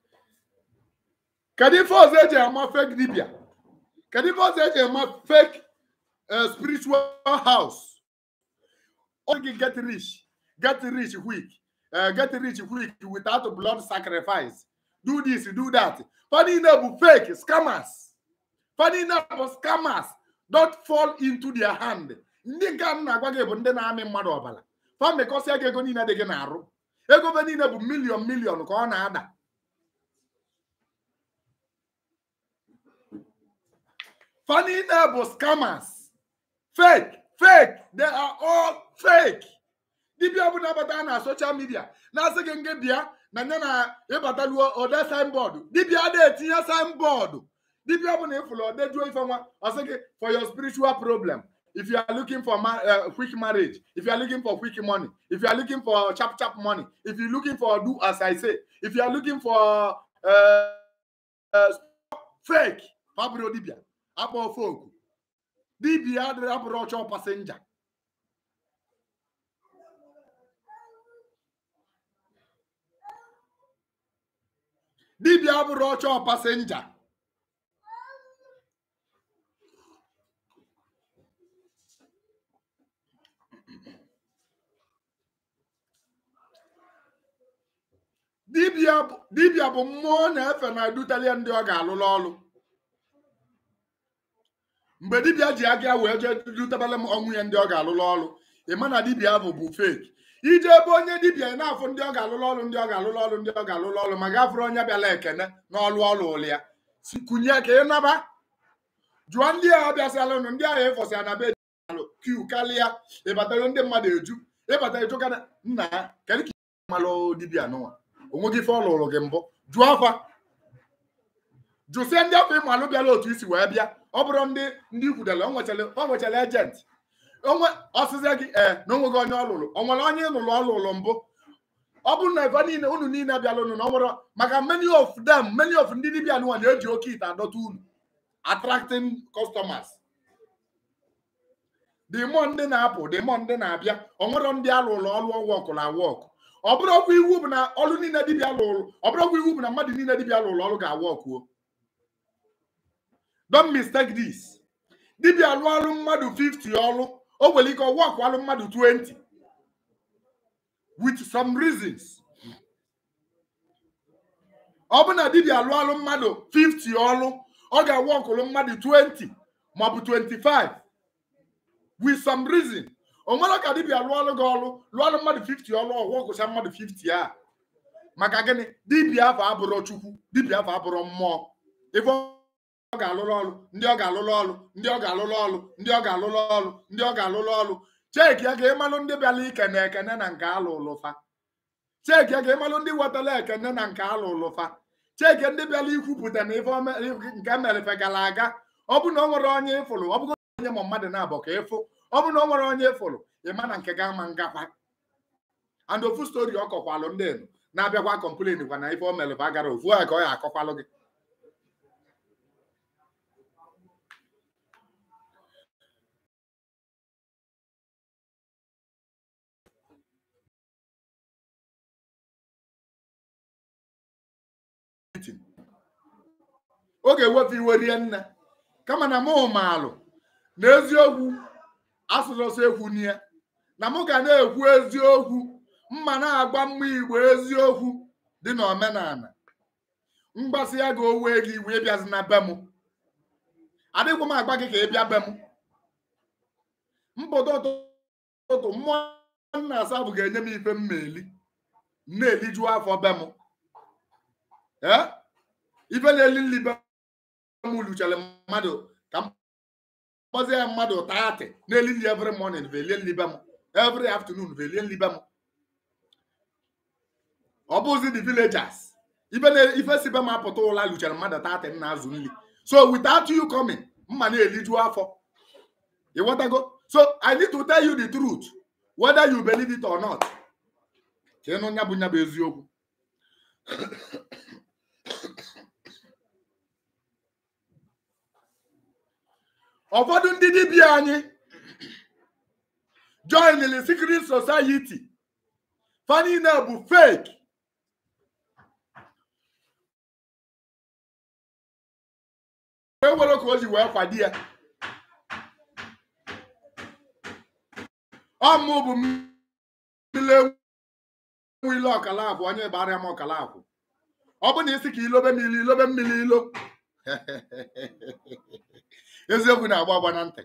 kedu ife ọzọ eji ama fake dibịa kedu ife ọzọ eji ama fake uh, spiritual house ọ gị get rich get rich quick uh, get rich quick without blood sacrifice do this do that fa niile bụ fake scammers fa niile bụ scammers don't fall into their hand ndị nke a m na-agwa gị bụ ndị na-amị mmadụ ọbara fa mekọsịa gị ego niile dị gị na-arụ ego be niile bụ miliọn miliọn ka ọ na-ada fa niile bụ scammers fake fake they are all fake dibịa ọbụla bata na social media na-asị gị nke bịa na nye na ịbataluo ode signboard dibịa ada etinye signboard dibịa ọbụla ịfụrụ odejuo ife nwa ọsị gị for your spiritual problem if you are looking for ma uh, quick marriage if you are looking for quick money if you are looking for chap chap money if you looking for do as i say if you are looking for uh, uh, fake fabro dibịa akpọ folk dibịa adịrị abụrụ ọchọ pasenja dibịa abụrụ ọchọ pasenja dibịa bụ dibịa bụ mmụọ na-efe na edutelie ndị ọ ga-alụlụ ọlụ mgbe dibịa ji aga wee jee dutebele m ọnwụ ya ndị ọ ga-alụlụ ọlụ ịma na dibịa bụ bụ fake ije ebe onye dibịa ị na-afụ ndị ọ ga-alụlụ ọrụ ndị ọ ga-alụlụ ọrụ ndị ọ ga-alụlụ ọrụ ma gafere onye bịala ekene n'ọlụ ọrụ ụlụ ya si kunye ka ị naba jụọ ndị a bịasịalụnụ ndị ahụ ịfọsịa na be alụ kiu karịa ịbatara ndị mmadụ eju ịbata ịjụkana nna ya kedu ka ị malụ dibịa nụnwa onwe gị ife ọ lụrụ gị mbụ jụọ afa jụsịa ndị afọ ịmalụ bịara otu isi wee bịa ọ bụrụ ndị ndị ikwudere o nwechara ejent onwe ọsịsịa gị ee na onweghị onye ọ lụrụ o nwere onye ịlụrụ ọ lụrụ mbụ ọ bụrụ na ebe niile unu niile bịara unu na ọ nwere maka many of them many of ndị dibịa nụnwa na-eji oke ite adọta unu attracting customers the more ndị na-apụ the more ndị na-abịa ọ nwere ndị alụrụ ọrụ ọwọkụ na wọkụ ọ bụrụ ọkwa iwu bụ na ọrụ niile dibịa lụrụ ọ bụrụ ọkwa iwu bụ na mmadụ niile dibịa lụrụ ọrụ ga-awọkụo don't mistake this dibịa lụọ ọrụ mmadụ 50 ọrụ o nwere ike ọwọkụ ọrụ mmadụ 20 with some reasons ọ bụ na dibịa lụọ ọrụ mmadụ 50 ọrụ ọ ga-awọkụrụ mmadụ 20 maọbụ 25 with some reason o nwere ka dibịa lụọ ọrụ gị ọrụ lụọ ọrụ mmadụ 50 ọrụ ọgwụ ọgụcha mmadụ 50 a maka gịnị dibịa afọ abụrụ chukwu dibịa afọ abụrụ mmụọ ife ọ ga-alụrụ ọrụ ndị ọ ga-alụrụ ọrụ ndị ọ ga-alụrụ ọrụ ndị ọ ga-alụrụ ọrụ ndị ọ ga-alụrụ ọrụ cheki ya ka ịmalụ ndị bịara ikene ekene na nke alụlụfa cheki ya ka ịmalụ ndị wetara ekene na nke alụlụfa cheki ndị bịara ikwupụta na ife nke merefe gara aga ọ bụ na ọ nwere onye ịfụrụ ọ bụgo onye ma mmadụ na-abụ ka ịfụ ọ bụ na ọ nwere onye ịfụrụ ịma na nke ga-ama ngakwa and ofu stori ọ kọkwalụ ndị enu na-abịakwa kọmplen kwa na ife o mere bụ agara ofu a ka ọ ya akọkwalụ gị ọ ga-ewepụ iwe rie nne kama na mụ maalụ na eziokwu asụsụ ekwu n'ihe na mụ ga na-ekwu eziokwu mma na-agba mma igbo eziokwu dị na omenala mgbasị ya ga owe gị iwe ịbịazi na be m adịghị m agba gị ka ị bịa be m mpụta ụtụtụ mmụọ nna asa bụ ga-enye m ife mma eli m na-elijuo afọ be m ee ife na-eli nli be m luchere mmadụ ka m kpọzie ya mmadụ taatị na-eli nli every morning velie nli be m every afternoon velie nli be m ọ bụzi the villagers ife na ife si be m apụta ụla luchere mmadụ taatị m na-azụ nli so without you coming mma na-eliju afọ ịghọtago so i need to tell you the truth whether you believe it or not ka ịnụ nya bụ nya bụ eziokwu ụfọdụ ndị dibịa anyị joinili secret society fa niile bụ fake wee were ka o ji wee kwado ya ọmụ bụ mmiri enwe ile ọkala akwụ onye gbara m ọkala akwụ ọ bụ na isi ka ilobe mmiri ilobe mmiri ilo eziokwu na-agba agba na ntị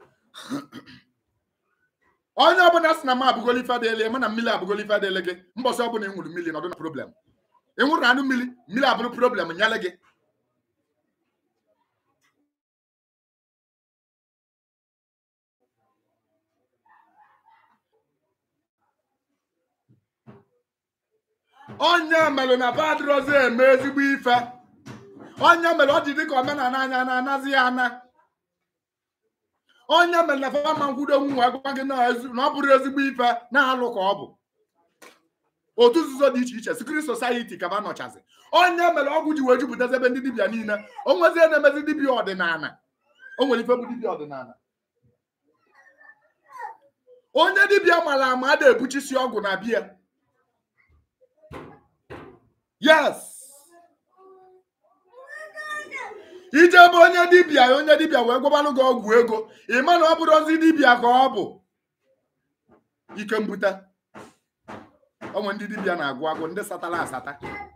onye ọbụla sị na m abụgolo ife adịele mụ na mmiri abụgolo ife adịele gị mbọsị ọbụla ị nwụrụ mmiri nọdụ na problem ị nwụrụ anụ mmiri mmiri abụrụ problem nyere gị onye mere na badrozi eme ezigbo ife onye mere ọ dị dịka omenala anya na-anazi ya ana onye mere na fama nkwudo nwu wee gwa gị na ọ bụrụ ezigbo ife na-alụ ka ọ bụ otu nzuzo dị iche iche secret society ka ba nọchazi onye mere ọgwụ ji wee jupụtazi ebe ndị dibịa niile o nwezie na-emezi dibịa ọdịnala o nwere ife bụ dibịa ọdịnala onye dibịa mara ama a na-ebuchisi ọgwụ na bia yes ije ebe onye dibịa onye dibịa wee gwabalụ gị ọgwụ ego ị ma na ọ bụrụ ozi dibịa ka ọ bụ ike mbute onwe ndị dibịa na-agụ agụ ndị satara asata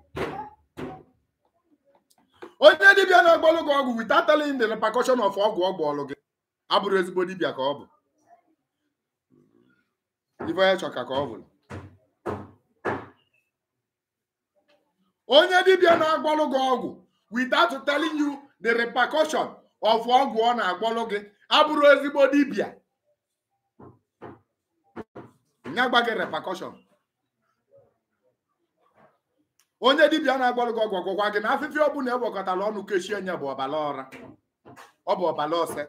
onye dibịa na-agbalụ gị ọgwụ without telling the repercussion of ọgwụ ọgwụ ọlụ gị abụrụ ezigbo dibịa ka ọ bụ ife onye chọka ka ọ bụ onye dibịa na-agbalụ gị ọgwụ without telling you the repercussion of ọgwụ ọ na-agbalụ gị abụrụ ezigbo dibịa nya gba gị repercussion onye dibịa na-agbalụ gị ọgwụ ọgwụgwa gị na afịfịa ọbụla ewekọtara ọnụ kechie nye bụ ọbala ọra ọ bụ ọbala ose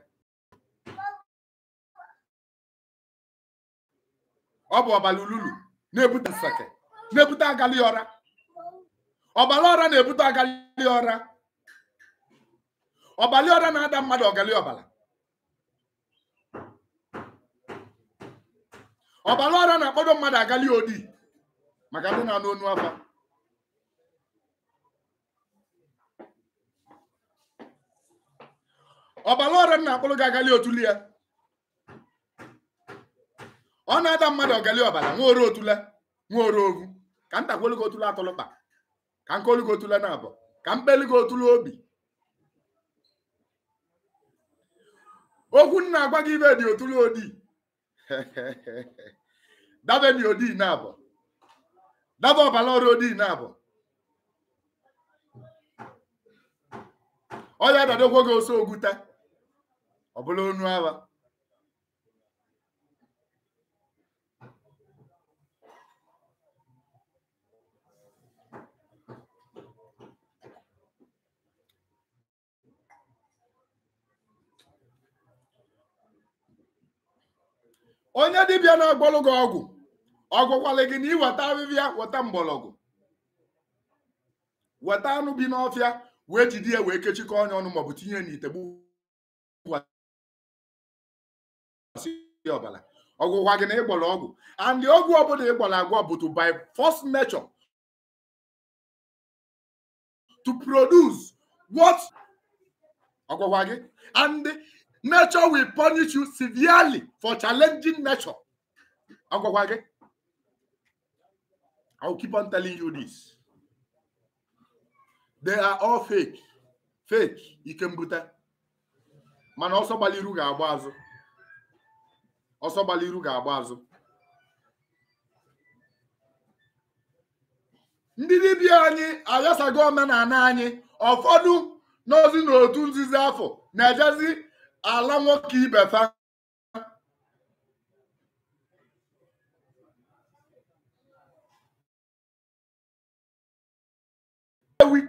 ọ bụ ọbala ululu na-ebute nseke na-ebute agali ọra ọbala ọra na-ebute agali ọra ọbali ọra na-ada mmadụ ọgali ọbala ọbala ọra na-akpọdo mmadụ agali odi maka ndị na-anụ onu afọ ọbala ọra na-akpọrọ gị agali otuli ya ọ na-ada mmadụ ọgali ọbala nwa ore otule nwa ore ogu ka ntakwelu gị otule atụlụkpa ka nkolu gị otule na abụ ka mkpeli gị otule obi okwu m na-agwa gị ibe dị otule odi dabe dị odi na abụ dabe ọbala ọrụ odi na abụ ọ ya dadokwo gị oso ogwute ọ bụla onu agha onye dibịa na-agbalụ gị ọgwụ ọgwụkwala gị na iweta ahịhịa weta mgbọrọgwụ weta anụ bi n'ọfịa wee jide ya wee kechikọ ọnya ọnụ maọbụ tinye n'ite ọbara ọgwụgwa gị na ịgbọrọ ọgwụ and ọgwụ ọbụla ịgbọrọ agwọ bụ to by force nature to produce what ọgwụgwa gị and nature will punish you severely for challenging nature ọgwụgwa gị I will keep on telling you this they are all fake fake ike mbute mana ọsọ gbaliru ga-agba azụ ọsọ gbaliru ga-agba azụ ndị dibịa anyị ayasago omenala anyị ụfọdụ n'ozi n'otu nzuzi afọ na-ejezi ala nwoke ibe fa ewi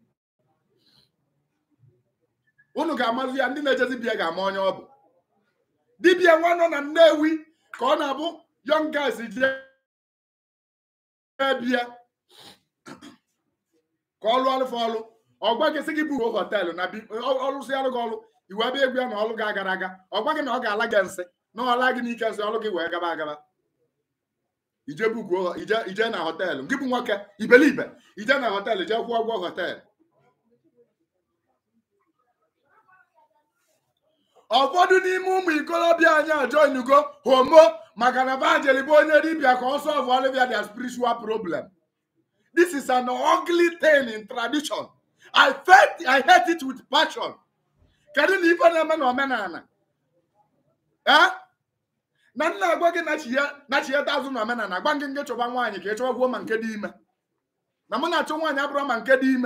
unu ga-amazi ya ndị na-ejezi bịa ga-ama onye ọ bụ dibịa nwa nọ na Nnewi ka ọ na-abụ young guys jee bịa ka ọ lụọ alụfe ọlụ ọgwa gị sị gị bụ họteelụ na ọlụsịalụ gị ọlụ iwe ebe egwu ya na ọlụ gị agara aga ọgwa gị na ọ ga-ala gị nsị na ọla gị n'ike nsị ọlụ gị wee gaba agaba ije bukuo ije ije na họteelụ gị bụ nwoke ibelibe ije na họteelụ jee kwụọ ụgwọ họteelụ ụfọdụ n'ime ụmụ ikolobịa anyị ajoinugo homo maka na bajeli bụ onye dibịa ka ọ sọlvụ ọlụbịa their spiritual problem this is an ugly thing in tradition i felt i hate it with passion kedu na ife na-eme na omenala ee na nna agwa gị nachieta azụ na omenala gwa gị nke chọba nwaanyị ka ị chọbakwuo ma nke dị ime na mụ na-achọ nwaanyị abụrụ ma nke dị ime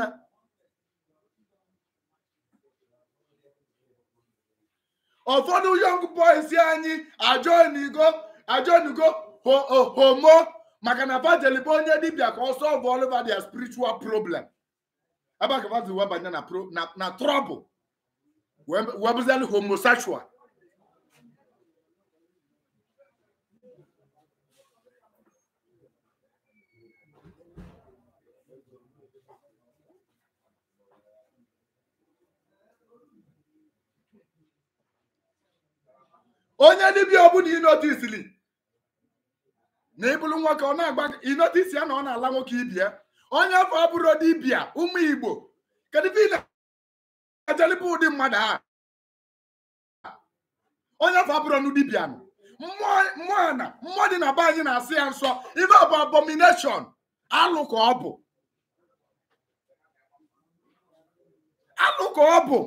ụfọdụ young boys anyị ajọnigo ajọnigo homo maka na fajeli bụ onye dibịa ka ọ solve all over their spiritual problem ebe a ka fazi wee banye na na na trouble wee bụzialụ homosexual onye dibịa ọbụla inotisili na ịbụrụ nwoke ọ na-agba inotisi ya na ọ na-ala nwoke ibia onye afọ abụrụ dibịa ụmụ igbo kedu ife ị na-ejelịba ụdị mmadụ a onye afọ abụrụ nụ dibịa nụ mmụọ na mmụọ dị na be anyị na-asị ya nsọ ife bụ abomination alụ ka ọ bụ alụ ka ọ bụ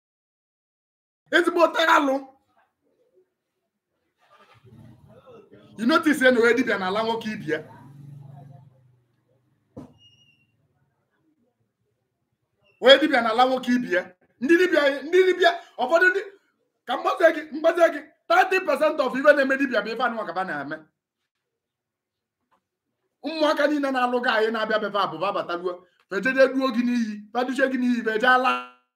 ezigbote alụ you notice na wee dibịa n'ala nwoke ibie wee dibịa n'ala nwoke ibie ndị dibịa ndị dibịa ụfọdụ ndị ka mgbazie gị mgbazie gị 30% of ife na-eme dibịa bụ ife anụ ọkaba na-eme ụmụaka niile na-alụ gị anyị na-abịa befe abụba bataluo fejeje duo gị n'iyi feduche gị n'iyi feje ala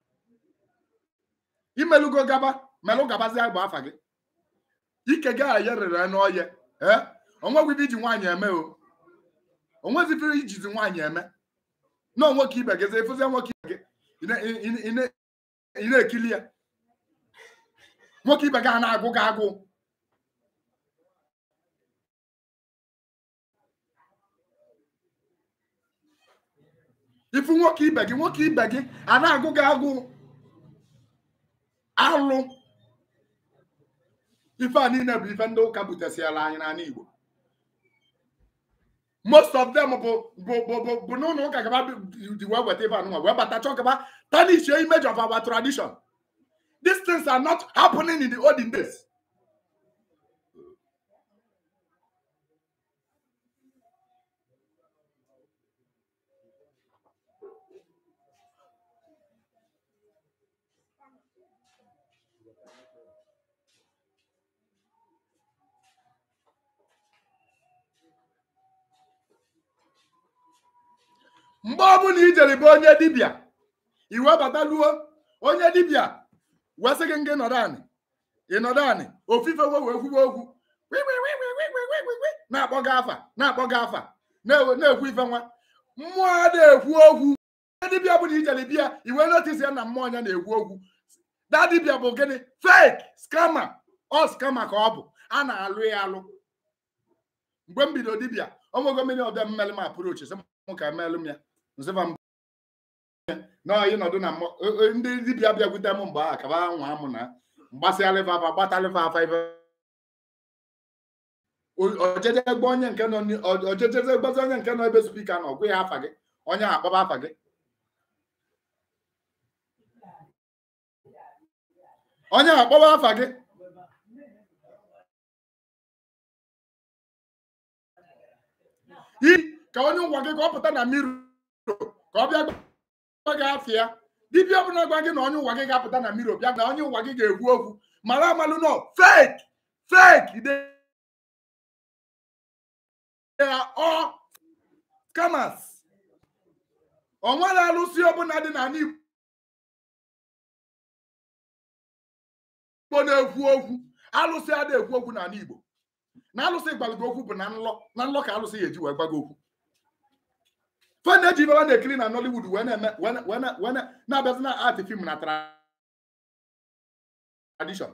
imelugo gaba melụ gabazie bụ afa gị ike gị aye rere n'ọye ee onwegwụ ife iji nwaanyị eme o onwezi ife ijizi nwaanyị eme na onwoke ibe gị efuzie nwoke ibe gị ị na- ị- ị- ị na- ị na-ekili ya nwoke ibe gị a na-agụ gị agụ ifu nwoke ibe gị nwoke ibe gị a na-agụ gị agụ alụ ife a niile bụ ife ndị ụka butesiala anyị n'ala Igbo most of them bụ bụ bụ bụ bụ n'ụlọ ụka gaba dị wee weta ife anụnwa wee bata chọ gaba tarnish image of our tradition these things are not happening in the olden days mgbe ọbụla ijere bụ onye dibịa iwe bataluo onye dibịa wee sị gị ngị nọdụ anị ịnọdụ anị ofufe we wee kwuwe okwu wi, wi, wi, wi, wi, wi, wi, wi, wi, na-akpọ gị afa na-akpọ gị afa na-ewe- na-ekwu ife nwa mmụọ a na-ekwu okwu onye dibịa ọbụla ijere bịa iwe notisi ya na mmụọ ya na-ekwu okwu da dibịa bụ gịnị fake scammer ọ scammer ka ọ bụ a na-alụ ya alụ mgbe m bido dibịa ọmụgo mmiri ọbịa mmeli m apụrochi sị m ka emelụ m ya nsịba m n'ọyị nọdụ na mmụọ- o- o- ndị dibịa bịakwute m mgbe ahụ kaba nwa amụ na mgbasịalịfa afa gbatalịfa afa ife O- ojeje gba onye nke nọ ni- o- ojejeze gbazi onye nke nọ ebe spika nọ gwa ya afa gị onye ahụ akpọba afa gị onye ahụ akpọba afa gị i ka onye ụgwọ gị ka ọ pụta na mmiri ka ọ bịa gwa gị afọ ya dibịa ọbụla gwa gị na onye ụwa gị ga-apụta na mmiri bịa na onye ụwa gị ga-ekwu okwu mara amalụ nọ fake fake they are all scammers o nwere alụsị ọbụla dị n'ala Igbo na-ekwu okwu alụsị adị ekwu okwu n'ala Igbo na alụsị gwalụgị okwu bụ na nlọ na nlọ ka alụsị ya eji wee gwa gị okwu fe na-eji ibe ha na-ekiri na Nollywood wee na-eme wee na- wee na- wee na- na-abịazi na art film na tradition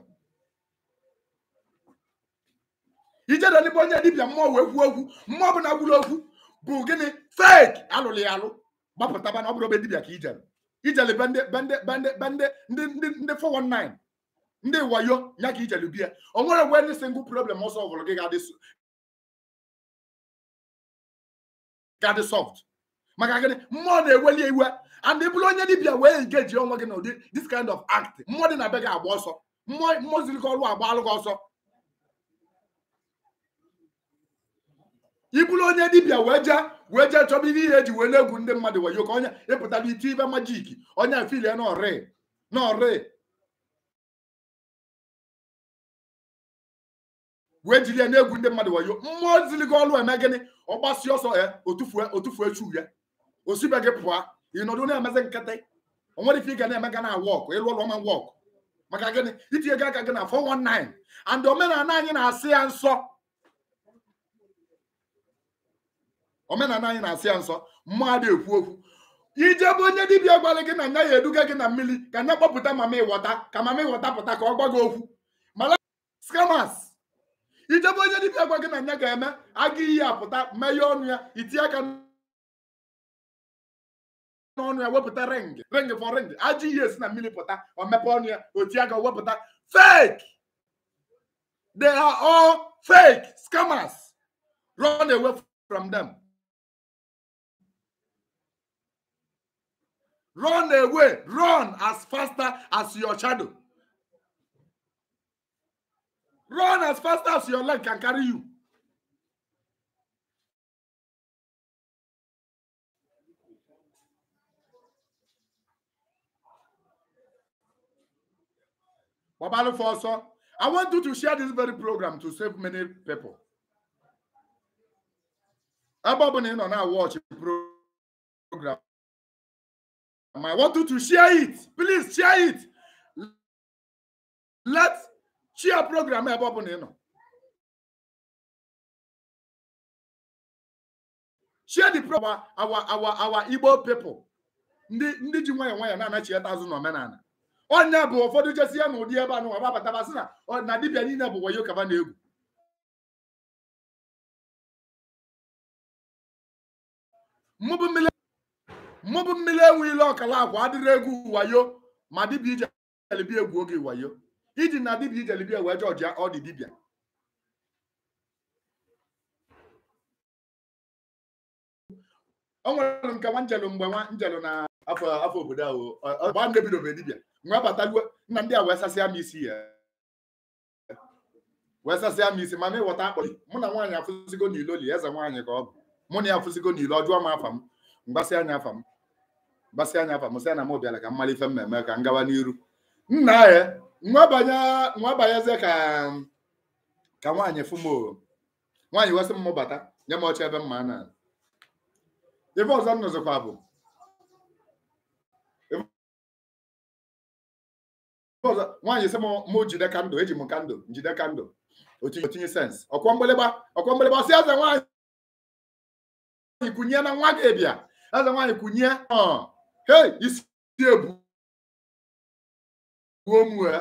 ijede n'ebe onye dibịa mmụọ wee kwuo okwu mmụọ bụ na gwuru okwu bụ gịnị fake alụrụ ya alụ gbapụtaba na ọ bụrụ obe dibịa ka ijere ijele be ndị be ndị be ndị be ndị ndị ndị ndị 419 ndị wayo ya ka ijele bie o nwere gwe ndị single problem ọsọ ọbụla gị ga-adị s- ga-adị soft maka gịnị mmụọ na-eweli iwe and ị bụrụ onye dibịa wee engage onwe gị na ụdị this kind of act mmụọ dị na be gị agba ọsọ mmụọ mmụọ ziri gị ọrụ agba alụ gị ọsọ ị bụrụ onye dibịa wee jee wee jee chọba ihe ihe eji wee na-egwu ndị mmadụ wayo ka onye ịpụtara iti ibe majiki onye filie n'ọrị n'ọrị wee jiri ya na-egwu ndị mmadụ wayo mmụọ ziri gị ọrụ eme gịnị ọ gbasi ọsọ ya otufue otufue chu ya osibe gị pụọ ịnọdụ na-emezi nkịtị o nwere ife ị ga na-eme ga na wọk ịlụ ọrụ ọma wọk maka gịnị itinye gị aka gị na 419 and omenala anyị na-asị ya nsọ omenala anyị na-asị ya nsọ mmadụ ekwu okwu ijebe onye dibịa gwara gị na nya ya eduga gị na mmiri ka nya kpọpụta mama ịghọta ka mama ịghọta pụta ka ọ gwa gị okwu mara scammers ijebe onye dibịa gwa gị na nya ga-eme aga iyi apụta meghe ọnụ ya itinye aka n'ọnụ ya wepụta ring ring for ring ajọ ihe esi na mmiri pụta o mepe ọnụ ya o tie aka o wepụta fake they are all fake scammers run away from them run away run as faster as your shadow run as fast as your leg can carry you gbabalụ for ọsọ i want you to share this very program to save many people ebe ọ bụla ị nọ na watch program I want you to share it please share it let share program ebe ọ bụla ị nọ share the program our our our Igbo people ndị ndị ji nwayọọ nwayọọ na-anachieta azụ n'omenala ọnya bụ ụfọdụ jesi ya na ụdị ebe anụ ababatabasị na ọ- na dibịa niile bụ wayo kaba na-egwu mmụbụ mmiri mmụbụ mmiri enwe ile ọkala akwa adịrị egwu wayo ma dibịa ijelibi egwu oge wayo iji na dibịa ijelibi wee jọji ọ dị dibịa o nwere nke nwa njelu mgbe nwa njelu na afọ afọ obodo ahụ ọ- ọ- gba ndị bidobe dibịa nwa bataluo nna ndị a wee sasịa m isi ya wee sasịa m isi ma ma ịghọta akpọrị mụ na nwaanyị afụzigo n'ilo li eze nwaanyị ka ọ bụ mụ na ya afụzigo n'ilo ọ jụọ m afa m mgbasị anya afa m mgbasị anya afa m sị na m bịara ka mmalife mmemme ka m gawa n'iru nna ya nwa banye nwa banyezie ka ka nwaanyị fụ m o nwaanyị wesị m bata nye m ọcha ebe mma na ife ọzọ m nụzikwa bụ ife ọzọ nwaanyị sị m mụ jide kandụl eji m kandụl njide kandụl otinye otinye sens ọkwọ mgbịlịgba ọkwọ mgbịlịgba si eze nwaanyị kwunye na nwa gị bịa eze nwaanyị kwunye ọ hei isi ebu gbuo m wee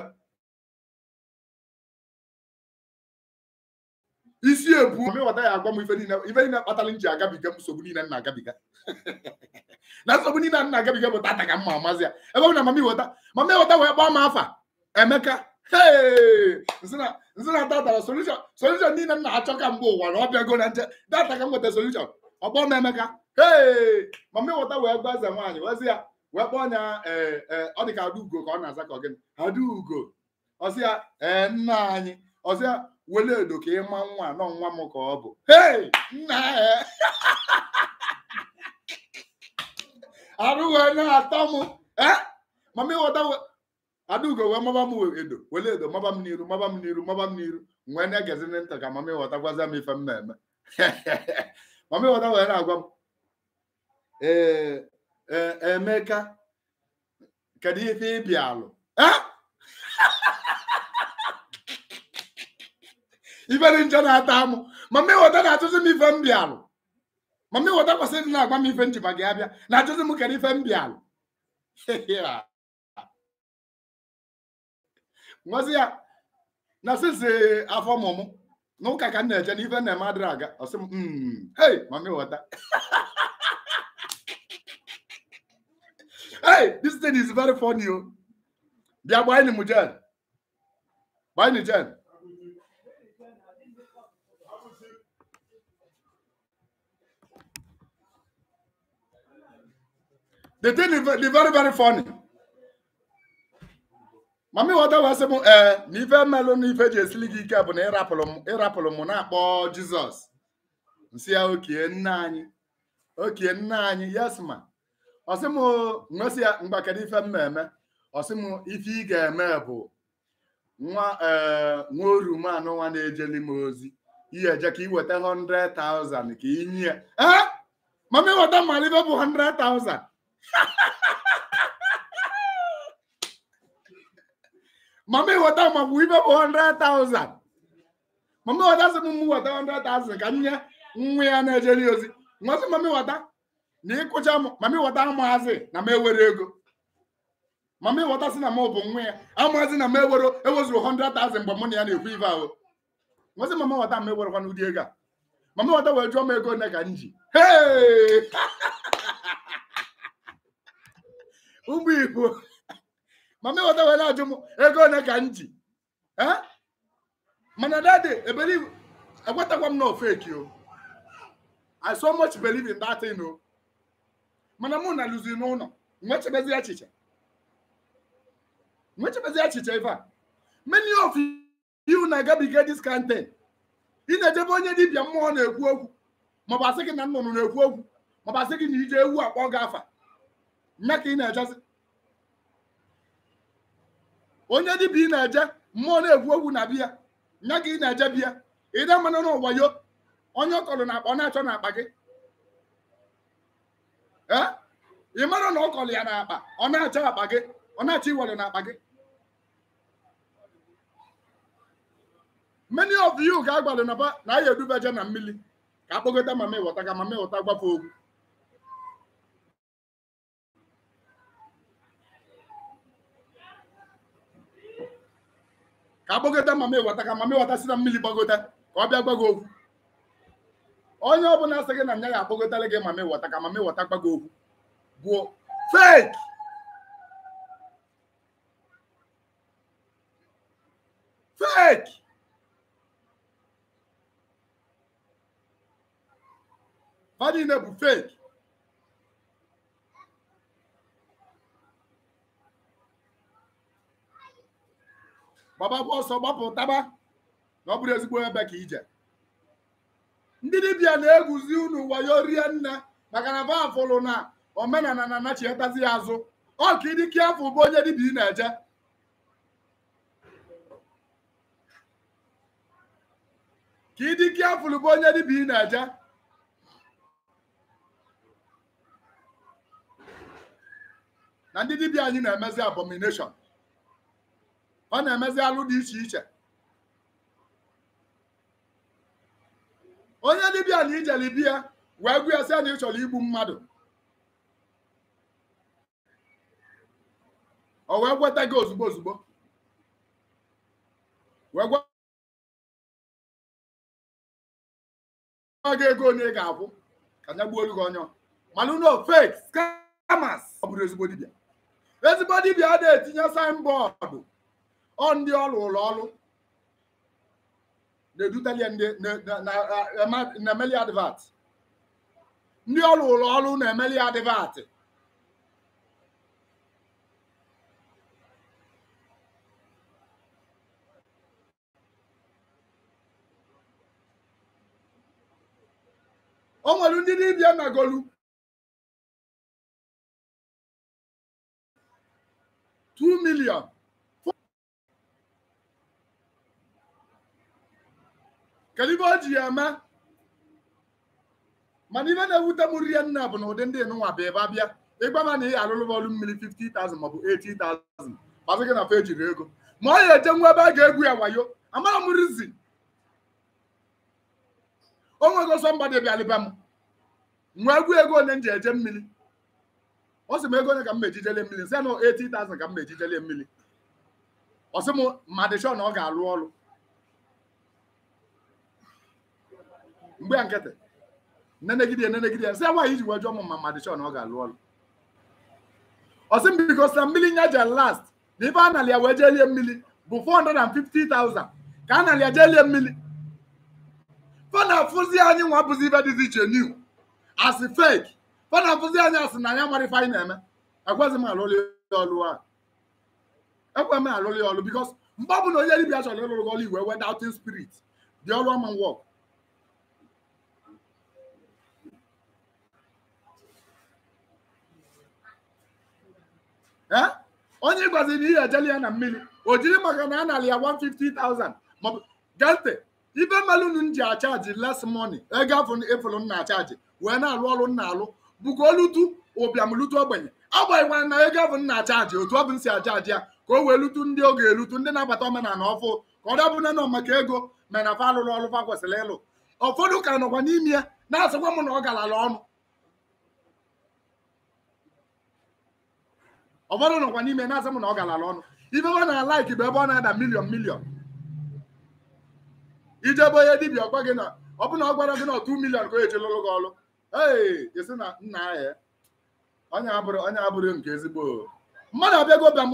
isi ebu ma ịghọta ya agwa m ife niile ife niile kpatara m ji agabiga m nsogbu niile m na-agabiga na nsogbu niile m na-agabiga bụ tata ka m ma amazi ya ebe ọ bụ na mama ịghọta mama ịghọta wee gbaa m afa emeka hei nsị na nsị na tata solution solution niile m na-achọ ka mgbe ụwa na ọ bịago na nche data ka m nweta solution ọgbọ m emeka hei mama ịghọta wee gwa eze nwaanyị wezi ya wee kpọọ ya ee ee ọ dị ka adaugo ka ọ na-aza ka ọ gịnị adaugo ọsị ya ee nna anyị ọsị ya wele edo ka ịma nwa nọ nwa m ka ọ bụ hei nna ya arụ wee na-atọ m eh mama ịghọta we- adaugo wee maba m edo wele edo maba m n'iru maba m n'iru maba m n'iru nwee na-egezi ntị ka mama ịghọta gwaza m ife m na-eme mama ịghọta wee na-agwa m ee ee emeka kedu ife ịbịa alụ eh ife dị njọ na-ata amụ mama ịghọta na-atụzi m ife m bịalụ mama ịghọta kwesịrị na-agwa m ife njiba gị abịa na-atụzi m kedu ife m bịalụ ngozi ya na sisi afọ mụmụ n'ụka ka m na-eje na ife na-eme adịrị aga ọsị m "Mm, hey mama ịghọta hey this thing is very funny o bịa gbaa enyi m jen gbaa enyi jen the thing is ve- the very very funny mami ghọta wee sị m ee na ife mmelụ na ife ji esili gị ike bụ na ịrapụrụ m ịrapụrụ m na-akpọ jizọs nsị ya okie nna anyị okie nna anyị yes ma ọsị m nwesị ya mgbakere ife m na-eme ọsị m ife ị ga-eme bụ nwa ee nwa orumanụ nwa na-ejeli m ozi ihe eje ka iweta 100,000 ka inye ya ee mami ghọta mara ife bụ 100,000 mama ịghọta ma bụ ibe bụ 100,000 mama ịghọta sị m mụ weta 100,000 ka nye nwa ya na-ejeri ozi nwasị mama ịghọta na ịkụcha m mama ịghọta amaazị na m ewere ego mama ịghọta sị na m bụ nwa ya amaazị na m ewere ewezuru 100,000 mgbe mụ na ya na-ekwu ife ahụ nwasị mama ịghọta m ewerekwa n'ụdị ego a mama ịghọta wee jụọ m ego one ka m ji Hey! ụmụ igbo mama ịghọta wee na-ajụ m ego one ka m ji Eh? mana dadi ebelieve ekwetakwa m na ofeki o i so much believe in that thing o mana mụ na luzi n'ụlọ nwechebezi echiche nwechebezi echiche ife a many of you na-agabiga this kind thing ị na-ejebe onye dibịa mmụọ na-ekwu okwu maọbụ asị gị na nnụnụ na-ekwu okwu maọbụ asị gị na ije ewu akpọ gị afa nya ka ị na-ejezi onye dibịa ị na-eje mmụọ na-egwu egwu na biya nya ka ị na-eje biya ide mmanụ n'ụwa yo onye ọ kọrọ n'akpa ọ na-achọ n'akpa gị ee ị mara na ọ kọrọ ya n'akpa ọ na-achọ akpa gị ọ na-achọ iwere n'akpa gị many of you ga-agbalị na ba na ya edubeje na mmiri ka akpọgota mama ịghọta ka mama ịghọta gbafe ogwu ka agbagota mama ịghọta ka mama ịghọta si na mmiri gbagota ka ọ bịa gbago okwu onye ọbụla sị gị na nya ga-agbagotara gị mama ịghọta ka mama ịghọta gbago okwu bụ fake fake ha niile bụ fake gbaba ọsọ gbapụtaba na ọ bụrụ ezigbo ebe ka ije ndị dibịa na-eguzi unu wayo rie nne maka na bafụlụ na omenala na anachietazi ya azụ ọ ka ịdịke afọ bụ onye dibịa ị na-eje ka ịdịke afụlụ bụ onye dibịa ị na-eje na ndị dibịa anyị na-emezi abomination ọ na-emezi alụ dị iche iche onye dibịa na ijeli bịa wee gwa ya sị na ị chọrọ igbu mmadụ o wee gweta gị ozugbo ozugbo wee gwa gị ego onye ị ga-akwụ ka nya gbuo olu gị onye mana no fake scammers ọ bụrụ ezigbo dibịa ezigbo dibịa a na-etinye signboard ọ ndị ọrụ ụlọ ọrụ na-edutalie ndị na-emeli advat ndị ọrụ ụlọ ọrụ na-emeli advat o nwere ndị dibịa nagolu 2 million kedu ibe o ji ya eme mana ibe na-ewute m rie nna bụ na ụdị ndị nụnwa bụ ebe abịa ịgbama na ị alụlụ ọrụ mmiri 50,000 maọbụ 80,000 masị gị na fe jiri ego ma ọ ya eje nwa ebe a ga-egwu ya wayo amara m rizi o nwego sọmbadị bịalịba m nwa egwu ego onye m ji eje mmiri ọ sị m ego onye ka m mejijele mmiri nsị na 80,000 ka m mejijele mmiri ọ sị m madịshọ na ọ ga-alụ ọrụ mgbe a nkịtị nenegide nenegide sị nwaanyị iji wee jụọ m ma madịshọ na ọ ga-alụ ọrụ ọ sị m biko na mmiri nya je last na ibe a nali ya wee jee lie mmiri bụ 450,000 ka a nali ya jee lie mmiri fa na-afụzi anyị nwa bụzi ibe dịzi iche new asị fake fa na-afụzi anyị asị na anya mara ife anyị na-eme ekweghị m alụlị ọlụ a ekwe m alụlị ọlụ bikos mgbe ọ bụla onye dibịa chọrọ ịlụrụ gị ọlụ iwe wee doubting spirit dị ọlụ ọma wọk ee onye ịgwaziri na ihe ejeli ya na mmiri o jiri maka na a nara ya 150,000 maọbụ gee ntị ibe melunu m ji achaji less money ego afọ efolu m na-achaji wee na-alụ ọrụ m na-alụ bụka olutu ụbịam lutu ogbenye agbanyekwara na ego afọ m na-achaji otu ọ bụ m si achaji ya ka o wee lutu ndị oge elutu ndị na-abata omenala ọfụ ka ọ dabụ nọ maka ego mere na fa alụrụ ọrụ fa kwesịrị ịlụ ụfọdụ ka nọkwa n'ime ya na-asịkwa m na ọ garala ọnụ ụfọdụ nọkwa n'ime na-asị m na ọ garala ọnụ ibe ọ na-alaiki bụ ebe ọ na-ada miliọn miliọn ijebe onye dibịa ọgwa gị na ọ bụ na ọ gwara gị na otu miliọn ka o eji lụrụ gị ọrụ ee esi na nna ya onye abụrụ onye abụrụ nke ezigbo mmadụ abịago bịa m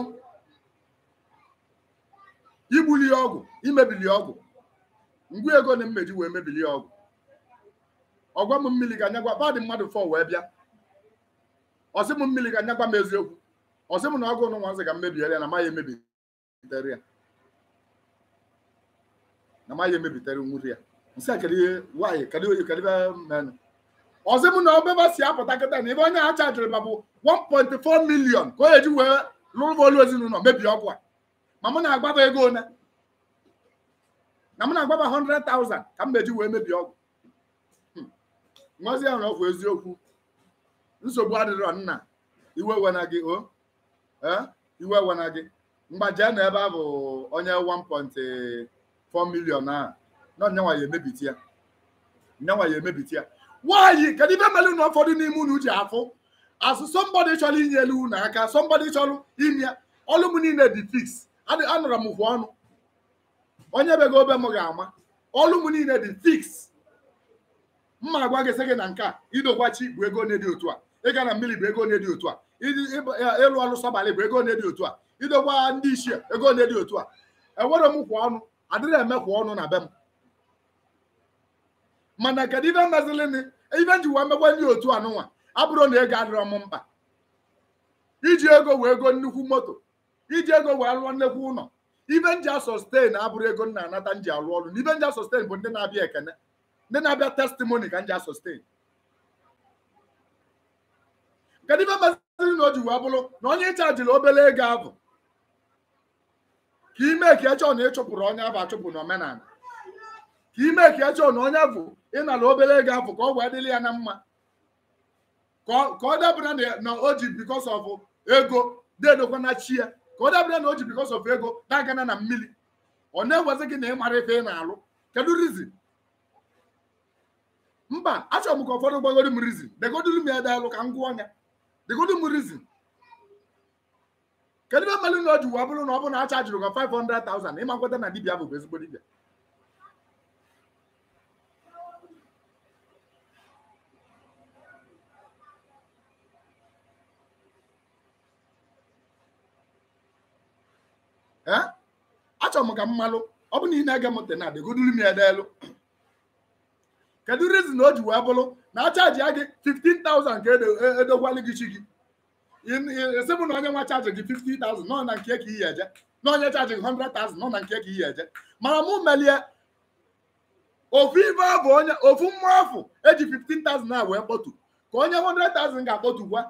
igbuli ya ọgwụ imebili ya ọgwụ ngwa ego na mmeji wee mebili ya ọgwụ ọgwa m mmiri ga nyagwa badị mmadụ fọ wee bịa ọsị m mmiri ga nyagwa m eziokwu ọsị m na ọgụ nụ nwa nsị ga mmebiere ya na maghị emebitere ya na maghị emebitere nwuri ya nsị a kedu ihe nwaanyị kedu ihe kedu ihe menụ ọsị m na ọbeba si apụta kịta na ebe onye a chajiri ma bụ 1.4 million ka o eji wee lụrụ olu ezinụlọ mebie ọgwụ a ma mụ na-agbaba ego one na mụ na-agbaba 100,000 ka m meji wee mebie ọgwụ Hmm. ngozi ahụ na ọgwụ eziokwu nsogbu adịrọ nna iwe wena gị o ee iwe wena gị mgbaje na ebe a bụ onye 1.4 million a na nyanwa ya emebiti ya nyanwa ya emebiti ya nwaanyị kedu ibe mere na ụfọdụ n'ime unu ji afụ asụ sọmbọdị chọrọ inye elu unu aka sọmbọdị chọrọ ime ya ọlụ m niile dị fix Adị- anụrụ m hụ ọnụ onye bego obe m ga-ama ọlụ m niile dị fix mma agwa gị sị gị na nke a idokwachi bụ ego onye dị otu a ịga na mmiri bụ ego onye dị otu a ịdị- ịbụ- ya- ịlụ ọlụ sọbalị bụ ego onye dị otu a idokwa ndị ichie ego onye dị otu a enwere m kwa ọnụ adịrị eme kwa ọnụ na be m mana kedu ibe mezilini ibe nji wee megwe ndị otu anụnwa abụrụ na ego adịrọ m mkpa iji ego wee ego nnukwu moto iji ego wee lụọ nnekwu ụlọ ibe nji asọsten abụrụ ego m na-anata nji alụ ọrụ na ibe nji asọsten bụ ndị na-abịa ekene ndị na-abịa testimoni ka nji asọsten kedu ibe meziri na o ji wee bụrụ na onye ịchajiri obere ego ahụ ka ime ka echọ na ịchụpụrụ onye ahụ achụpụ n'omenala ka ime ka echọ na onye bụ ịnara obere ego ahụ ka ọ wee dịrị ya na mma ka ọ ka ọ dabara na- na o ji because of ego dedokwa na chi ya ka ọ dabara na o ji because of ego na-agana na mmiri ọ na-ewezi gị na ị mara ife ị na-alụ kedu rizin mba achọrọ m ka ụfọdụ gbagoro m rizin degoduru m ya dalụ ka m gụọ ya degodu m rizin kedu ebe mmadụ na o ji wee bụrụ na ọ bụ na a chajiri gị 500,000 ịma nkweta na dibia bụ ezigbo dibia ee achọrọ m ka m malụ ọ bụ na ị na-ege m ntị na degoduru m ya elu kedu rizin o ji wee bụrụ na achaji ya gị 15,000 ka edo- e- edokwalụ gị chi gị esi bụ na onye nwa chaji gị 50,000 nọ na nke ka iyi eje na onye chaji gị 100,000 nọ na nke ka iyi eje mana mụ melie ofu ife bụ onye ofu mmụọ afụ eji 15,000 a wee kpọtu ka onye 100,000 ga-akpọtu gwa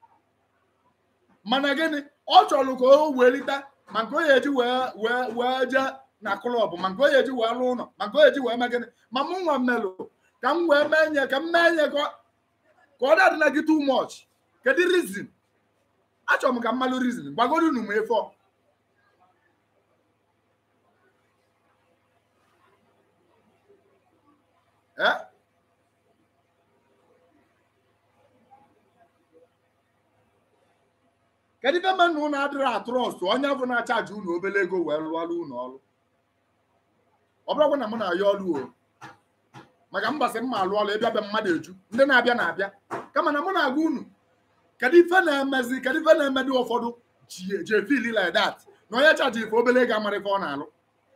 mana gịnị ọ chọrọ ka o welite ma nke o ya eji wee wee wee jee na klọb ma nke o ya eji wee lụ ụlọ ma nke o ya eji wee mee gịnị ma mụ nwa mmelụ ka m wee mee nye ka m mee nye ka ọ ka ọ dadị na gị too much kedu rizin achọrọ m ka mmalụ rizin gbagodu unu m efe ọ Eh? kedu ife mmadụ unu adịrị atrọst onye bụ na-achaji unu obere ego wee lụọlụ unu ọrụ ọ bụrụkwa na mụ na-ayọ ọrụ o maka mbasị mma alụ ọrụ ịbịa be mmadụ eju ndị na-abịa na-abịa kama na mụ na-agwa unu kedu ife na-emezi kedu ife na-emedi ụfọdụ ji ji efili like that na onye chaji ife obere ego amara ife ọ na-alụ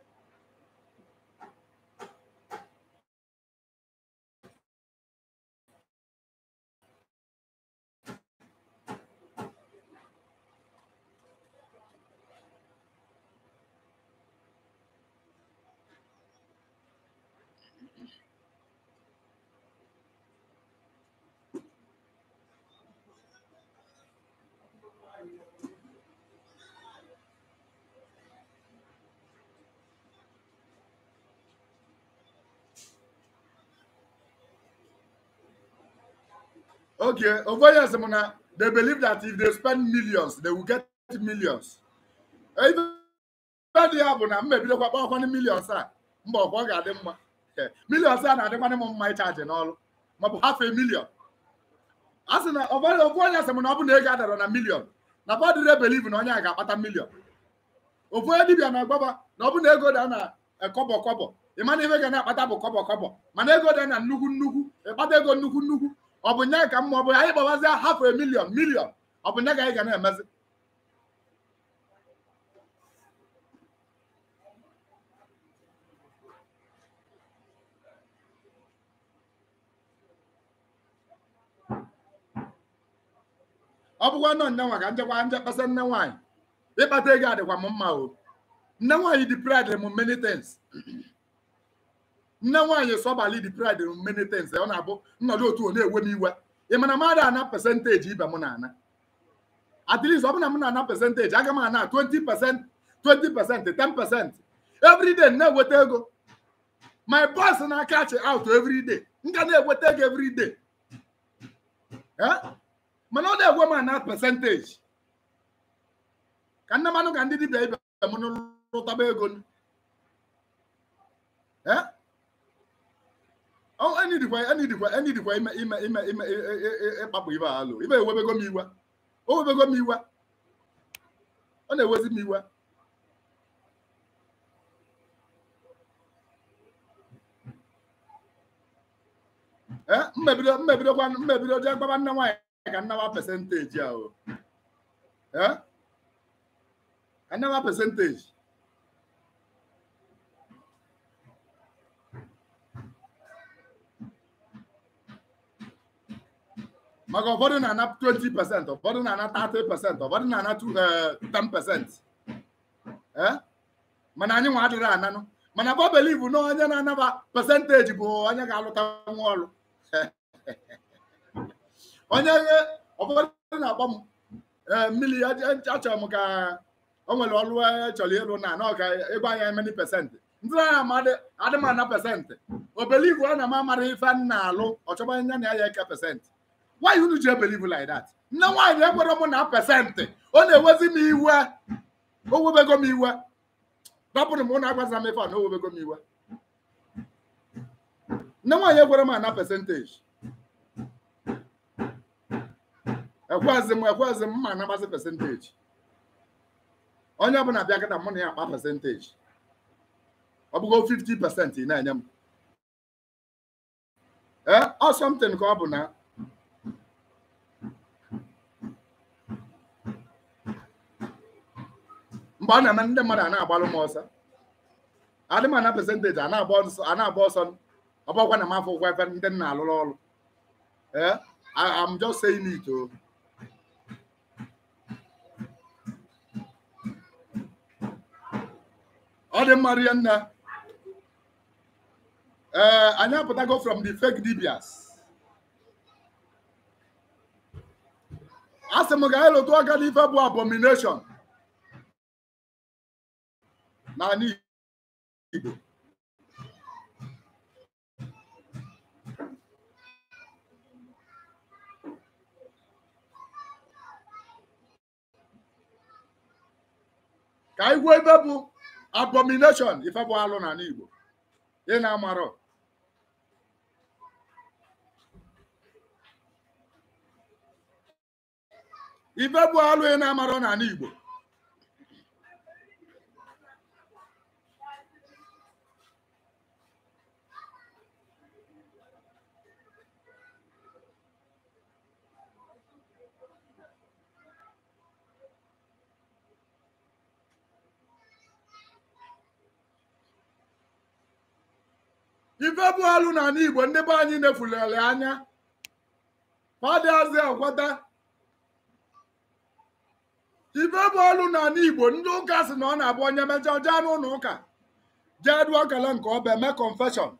Okay, over here, Simona, they believe that if they spend millions, they will get millions. Even dị ya bụ na m mebidokwa kpọkwanụ millions a mba ọkwa ọ ga-adị mma Eh, millions a na-adịkwanụ m mma ịchaji n'ọrụ maọbụ half a million a sị na ọbara ofu onye sị m na ọ bụ na ego adara na million na fọdụre believe na onye a ga-akpata million ofu onye dibịa na-agbaba na ọ bụ na ego da na eh, kọbọ kọbọ ị mana ife ga na-akpata bụ kọbọ kọbọ mana ego dị na nnukwu nnukwu ịkpata ego nnukwu nnukwu ọ bụ nye ka mma ọ bụ anyị gbawazie hafụ a milion milion ọ bụ nye ka anyị ga na-emezi ọ bụkwa nọ nne nwa ka njekwa nje kpasa nne nwaanyị ịkpata ego adịkwa m mma o nne nwaanyị dị pride m many things nne nwaanyị sọbali dị pride m many things ọ na-abụ nnọdụ otu ọ na-ewe m iwe ị mana mmadụ ana pesentaji ibe m na-ana at least ọ bụ na m na-ana pesentaji aga m ana 20 percent 20 percent 10 percent every day na-eweta ego my boss na catch out every day m ga na-eweta ego every day Eh? mana ọ na-egwe m na percentage ka nne manụ ka ndị dibịa ibe m lụtaba ego nụ. Eh? Oh, enidikwa enidikwa enidikwa ime ime ime ime e- e- e- e- ịkpapụ ibe a alụ ibe ewebego m iwe o webego m iwe ọ na-ewezi m iwe ee mmebido mmebidokwa mmebido jee gbaba nne nwaanyị ka nnawa pesentaji a o ee ka nnawa pesentaji maka ụfọdụ na-ana 20 pasent ụfọdụ na-ana 30 pasent ụfọdụ na-ana 10 pasent mana anyị nwa adịrị ananụ mana bọ belivu na onye na-anaba pasentaji bụ onye ga-alụta nwa ọrụ onye ụfọdụ na-akpọ m ee mmiri achọrọ m ka o nwere ọrụ e chọrọ ịrụ na anọ ka ịgwa anya emeni pesentị ndị na adị m ana pesentị obelivu ọ na m amara ife m na-alụ ọchọba anya na ya eke pesentị why unu ji ebelivu like that nne nwaanyị ekwere m na pesentị ọ na-ewezi m iwe o webego m iwe dọpụrụ m ụnụ agwaza m ife a na o webego m iwe nne nwaanyị ekwere m ana pesentaji ekwezi m ekwezi m ma anabazi pesentaji onye ọbụla bịa kịta mụ na ya akpa pesentaji ọ bụgo 50 pesent ị na-enye m ee ọ something ka ọ bụ na mgbe ọ na-eme ndị mmadụ a na-agbalụ m ọsọ adị m ana pesentaji a na-agba ọsọ ọbọkwa na m afọ ụgwọ efe ndị m na-alụrụ ọrụ ee I'm just saying it o ọ dị mma rie nne ee anyị apụtago from the fake dibias a sị m ga anyị lụtụ ọga n'ife bụ abomination n'ala Igbo ka anyị gwuo ebe bụ abomination ife bụ alụ n'ala Igbo ị na-amarọ ife bụ alụ ị na-amarọ n'ala Igbo ife bụ alụ n'ala Igbo ndị be anyị nefulere anya fadịazi akwata ife bụ alụ n'ala Igbo ndị ụka si na ọ na-abụ onye mechaa jee n'ụlọ ụka jee dụọ kele nke ọba eme confession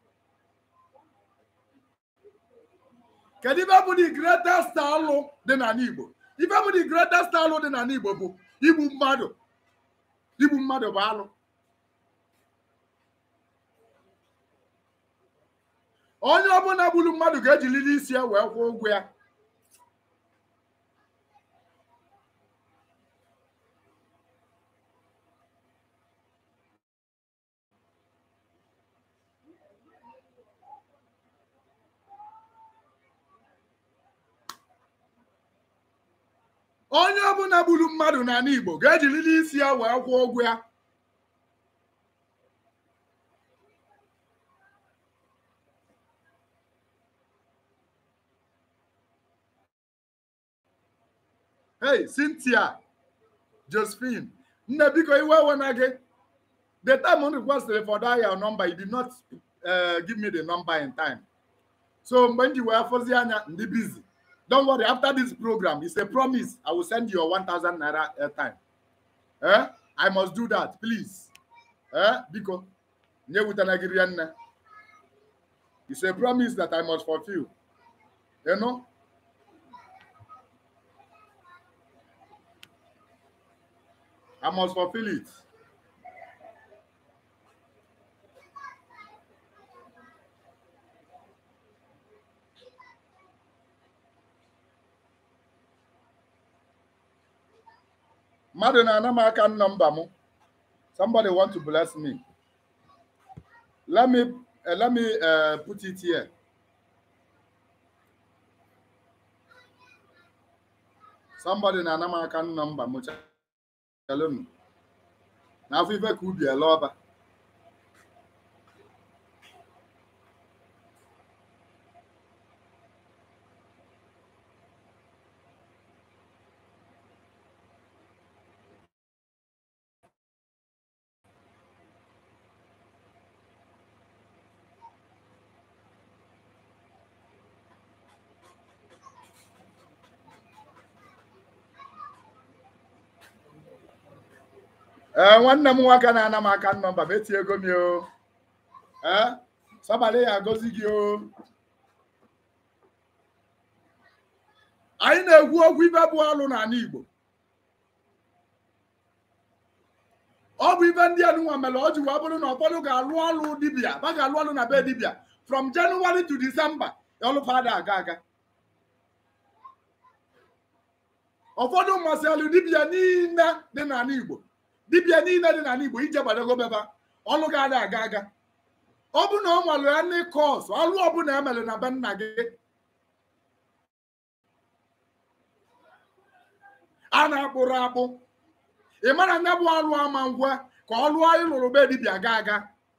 kedu ife bụ the greatest alụ dị n'ala Igbo ife bụ the greatest alụ dị n'ala Igbo bụ igbu mmadụ igbu mmadụ bụ alụ onye ọbụla gburu mmadụ ga-ejiliri isi ya wee kwụọ ụgwọ ya onye ọbụla gburu mmadụ n'ala Igbo ga-ejiriri isi ya wee kwụọ ụgwọ ya hey Cynthia Josephine nne biko iwe ewe na gị the time m requested for that your number you did not uh, give me the number in time so mgbe m ji wee fọzi anya ndị busy don't worry after this program it's a promise i will send you your 1000 naira airtime eh i must do that please eh biko nye wutana gị rie nne it's a promise that i must fulfill you know I must fulfill it. mmadụ na-ana m aka nọmba m somebody want to bless me let me uh, let me uh, put it here somebody na-ana m aka nọmba m chelụnụ n'afọ ife ka ubi ele ọba ee nwanne m nwoke na-ana m aka nọmba m etie ego m o ee sọbalị ya agọzi gị o anyị na-ekwu okwu ibe bụ ọlụ n'ala Igbo ọ bụ ibe ndị enunwa mere ọ ji wee bụrụ na ụfọdụ ga-alụ ọlụ dibịa ba ga-alụ ọlụ na be dibịa from January to December ọlụfada aga aga ụfọdụ masịrị dibịa niile dị n'ala Igbo dibịa niile dị n'ala Igbo ije gbadago beba ọlụ ga-ada aga aga ọ bụ na ọ nwere ya ndị kọs ọlụ ọbụla emere na be nna gị a na-akpụrụ akpụ ị mara na bụ ọlụ ama ngwa ka ọlụ anyị lụrụ be dibịa ga aga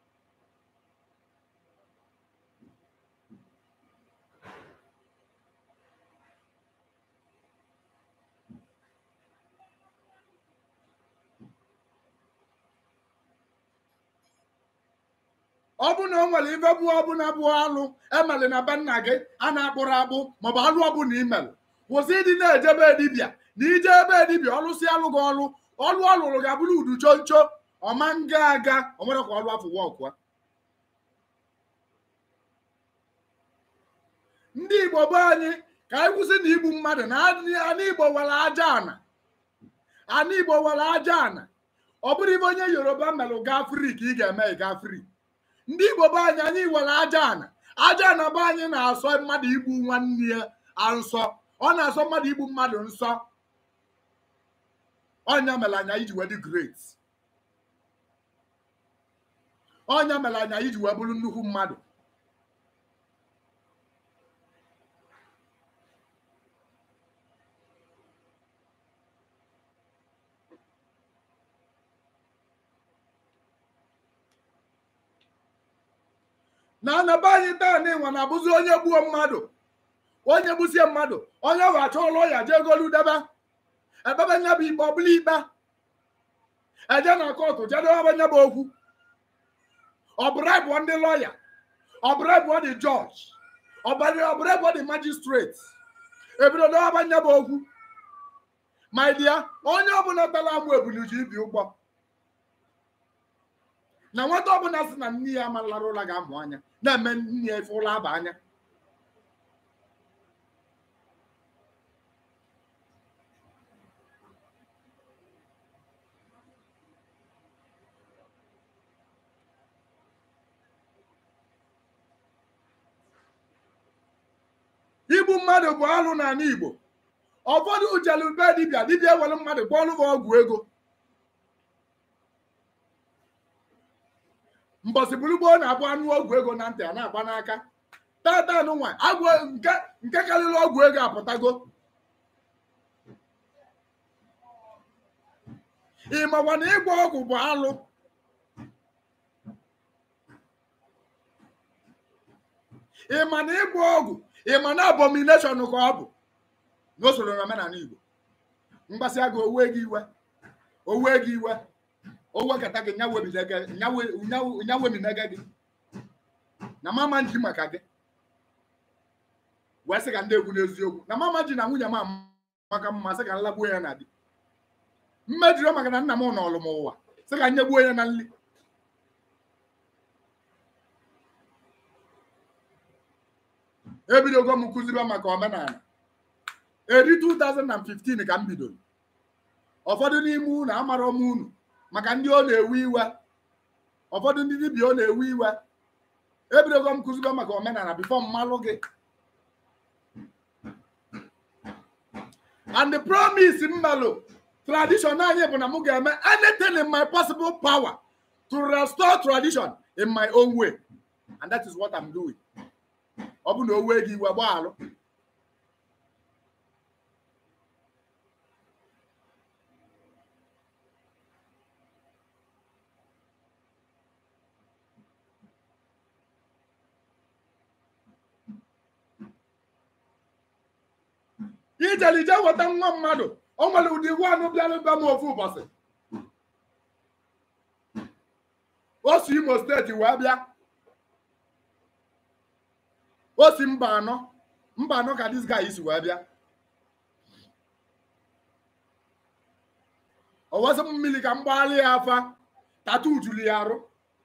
ọ bụ na o nwere ife bụ ọbụla bụ alụ emere na be nna gị a na-akpụrụ akpụ maọbụ alụ ọbụla imere kwụsị ịdị na-ejebe dibịa na ije ebe dibịa ọlụsị alụ gị ọlụ ọlụ ọ lụrụ ga-abụrụ udu choncho ọma nga aga o nwere ka ọlụ afọ wọkụa ndị igbo be anyị ka anyị kwụsị na igbu mmadụ na ana igbo nwere aja ana ana igbo nwere aja ana ọ bụrụ ibe onye yoruba melụ gaa fri ka ị ga-eme gaa fri ndị igbo be anyị anyị nwere aja ana aja ana be anyị na-asọ mmadụ igbu nwanne ya nsọ ọ na-asọ mmadụ igbu mmadụ nsọ ọnya mere anya iji wee dị great ọnya mere anya iji wee bụrụ nnukwu mmadụ na anaba anyị taa na ịnwa na-abụzi onye gbuo mmadụ onye gbusie mmadụ onye ahụ achọ ụlọ ya jee golu debe ebebe nya bụ ikpe ọbụla ikpe eje na kọtụ jedobe nya bụ okwu ọbụrịbụ ndị lọya ọbụrịbụ dị jọji ọbụrịbụ dị majistreti ebido dobe nya bụ okwu ma dia onye ọbụla tara amụ ebuliji ibi ụgbọ na nwata ọbụla sị na nne ya amalara ụla ga-amụ anya na-eme nne ya efe ụlọ aba anya igbu mmadụ bụ alụ n'ala Igbo ụfọdụ jelu be dibịa dibịa ewere mmadụ gbọọlụ ha ọgwụ ego mbọsị bụrụgboo na-abụ anụ ọgwụ ego na ntị a na-agba n'aka tata nwa agwụ nke nke karịrị ọgwụ ego apụtago ịmakwa na ịgba ọgwụ bụ alụ ịma na ịgba ọgwụ ịma na abomination ka ọ bụ n'usoro na omenala Igbo mgbasị agụ owe gị iwe owe gị iwe owekata gị nyawemina gị na mama ji maka gị wee sị ka ndị egwu n'eziokwu na mama ji na nwunye m maka mma sị ka nlagbuo ya na di mmejiri maka na nna m n'ọlụ m ụwa sị ka nyegbuo ya na nri ebidogo m kụzibe maka omenala eri 2015 ka m bidoro ụfọdụ n'ime unu amarọ m unu maka ndị ọ na-ewe iwe ụfọdụ ndị dibịa ọ na-ewe iwe ebidogo m kụzigo maka omenala bifo mmalụ gị and the promise mmalụ tradition anyị bụ na m ga-eme anything in my possible power to restore tradition in my own way and that is what I'm doing ọ bụ na o wee gị iwe gbaalụ ijele ije weta nwa mmadụ o nwere ụdị iwu anụ bịara be m ofu ụbọchị o si imo steeti wee bịa o si mba anọ mba anọ ka dis guy si wee bịa o wesị m mmiri ka m gbaalị ya afa tatu juru ya arụ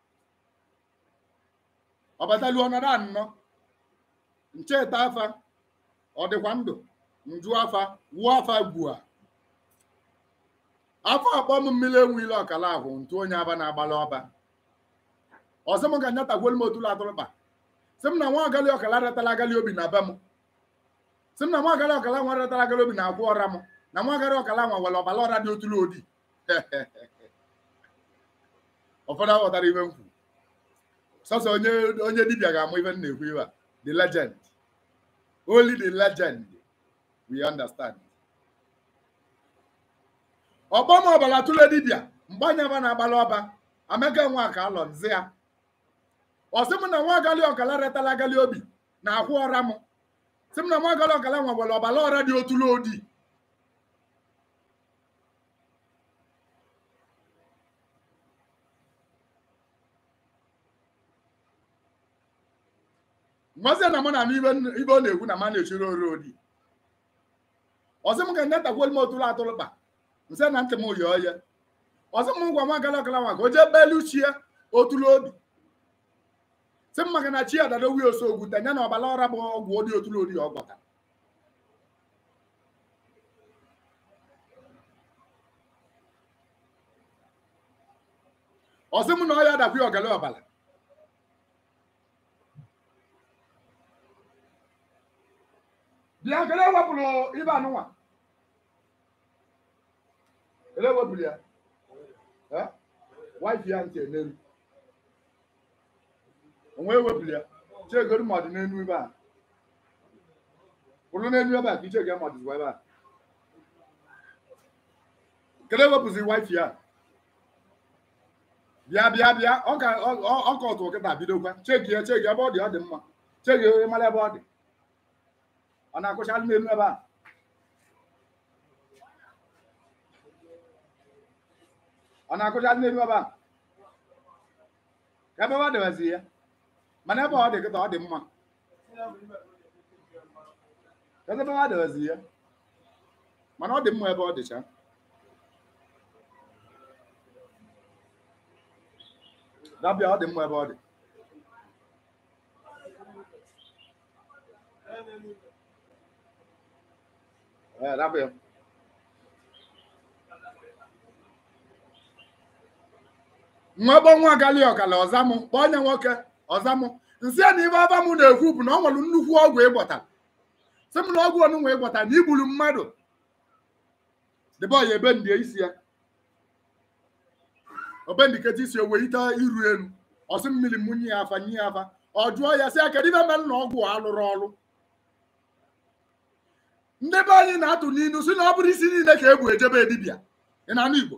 ọ batalu ọnọdụ anọ ncheta afa ọ dịkwa ndụ nju afa wuo afa gbua afọ akpọ m mmiri enwe ile ọkala ahụ ntu onye aba na-agbalị ọba ọzọ m ga nyatagwelu m otulu atụrụkpa sị m na nwa agali ọkala retara agali obi na be m sị m na nwa agali ọkala nwa retara agali obi na agwa ọra m na nwa agali ọkala nwa nwere ọbara ọra dị otulu odi ụfọdụ aghọtara ibe m kwuru sọsọ onye onye dibịa ga-amụ ibe m na-ekwu ibe a the legend only the legend we understand ọgbọm ọbara tụle dibịa mgbanya ba na-agbalị ọba amaka nwa ka alọ nzi ya ọsị m na nwa agali ọkala retala agali obi na akwụ ọra m sị m na nwa agali ọkala nwa nwere ọbara ọra dị otulu odi nwazie na mụ na anụ ibe ọ na-ekwu na ma na-echiri ori odi ọzọ m ga netakwelu m otulu atụrụkpa nse na ntị m yi oye ọzọ m gwa nwa gala ọkala nwa ka o jee belu chie otulu obi sị m maka na chi adado wi osogwu tenye na ọbara ọra bụ ọgwụ odi otulu ori ọ gwọta ọsị m na ọ ya adakwa ọgala ọbara bịa kele wepụrụ ibe anụnwa kele wepụrụ ya wife ya ntị n'elu onwe ewepụrụ ya chegoro ma ọ dị n'elu ebe a kwụrụ n'elu ebe a ka iche ga ma ọ dịzikwa ebe a kele wepụzi wife ya bịa bịa bịa ọ ka ọ ka ọtụ kịta bidokwa cheki ya cheki ebe ọ dị ọ dị mma cheki mara ebe ọ dị ọ na-akụchalụ n'elu ebe a ọ na-akụchalụ n'elu ebe a ka ebe ọ dịbazi ya mana ebe ọ dị kịta ọ dị mma ka ebe ọ dịbazi ya mana ọ dị mma ebe ọ dịcha dabịa ọ dị mma ebe ọ dị Eh, dabịa nwa gbọ nwa gali ọkala ọzamụ kpọọ onye nwoke ọzamụ nsị na ibe aba m na-ekwu bụ na ọ nwere nnukwu ọgwụ ịgbọta sị m na ọgwụ onunwa ịgbọta na igburu mmadụ debe ọya ebe ndị isi ya obendiketa isi owe ite iru elu ọsị mmiri munye ya afa nye ya afa ọ jụọ ya sị ya kedu ibe mere na ọgwụ a alụrụ ọrụ ndị be anyị na-atụ n'inu si na ọ bụrụ isi niile ka ebu ejebe dibịa ị na-anụ Igbo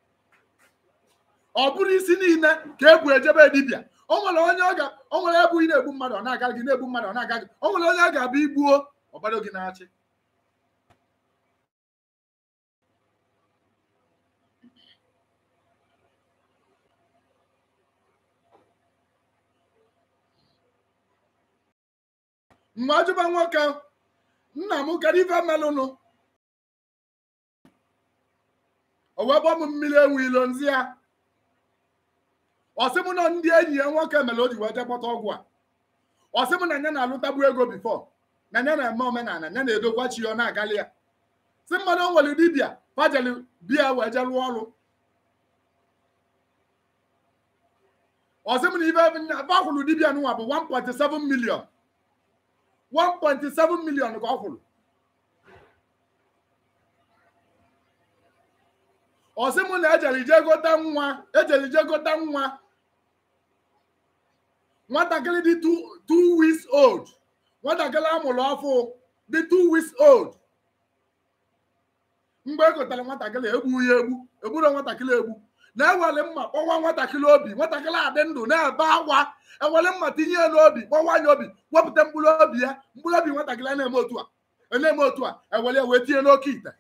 ọ bụrụ isi niile ka ebu ejebe dibịa o nwere onye ọ ga o nwere ebu ị na-egbu mmadụ ọ na-aga gị na-egbu mmadụ ọ na-aga gị o nwere onye a ga-abịa igbuo ọgbado gị na-achị mgbe ajụba nwoke nna m kedu ife melụnụ o wee gbọ m mmiri enwe ilo nzi ya ọsị m na ndị enyi ya nwoke mere o ji wee jekpọta ọgwụ a ọsị m na ya na-alụtagbu ego bifo na ya na-eme omenala ya na-edokwa chi ya ọ na-agali ya si mmadụ o nwere dibịa pajeli bia wee je lụọ ọrụ ọsị m na ibe bakwụrụ dibia nụnwa bụ 1.7 million 1.7 million ka ọ kwụrụ ọsị m na ejere ije gota nwa ejere ije gota nwa nwatakịrị dị 2 weeks old nwatakịrị amụrụ ọfụ dị 2 weeks old mgbe e gotere nwatakịrị egbu ya egbu egburo nwatakịrị egbu na-ewere mma kpọwa nwatakịrị obi nwatakịrị adị ndụ na-ebe akwa ewere mma tinye ya n'obi kpọwa anya obi wepụta mkpụrụ obi ya mkpụrụ obi nwatakịrị a na-eme otu a na-eme otu a ewere ya wee tinye n'oke ite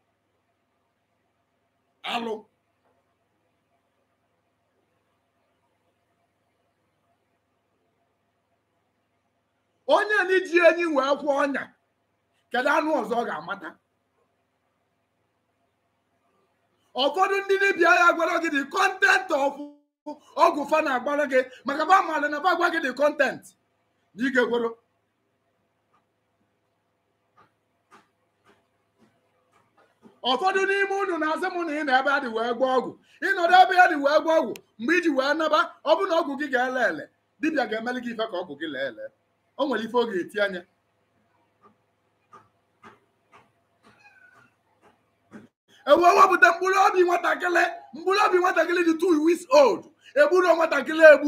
alụ onye n'iji enyi wee kwụọ ọnya kedu anụ ọzọ ọ ga-amata ụfọdụ ndị dibịa ya gwara gị dị kọntent ọgwụ fa na-agbara gị maka ba mmadụ na ba gwa gị dị kọntent na ị ga-ekwero ụfọdụ n'ime unu na-asị m na ị na ebe a dị wee gwa ọgwụ ịnọdụ ebe ya dị wee gwa ọgwụ mgbe iji wee naba ọ bụ na ọgwụ gị ga-ele ele dibịa ga-emeli gị ife ka ọgwụ gị lee ele o nwere ife ọ ga-eti anya ewe wepụta mkpụrụ obi nwatakịrị mkpụrụ obi nwatakịrị dị two weeks old egburu nwatakịrị egbu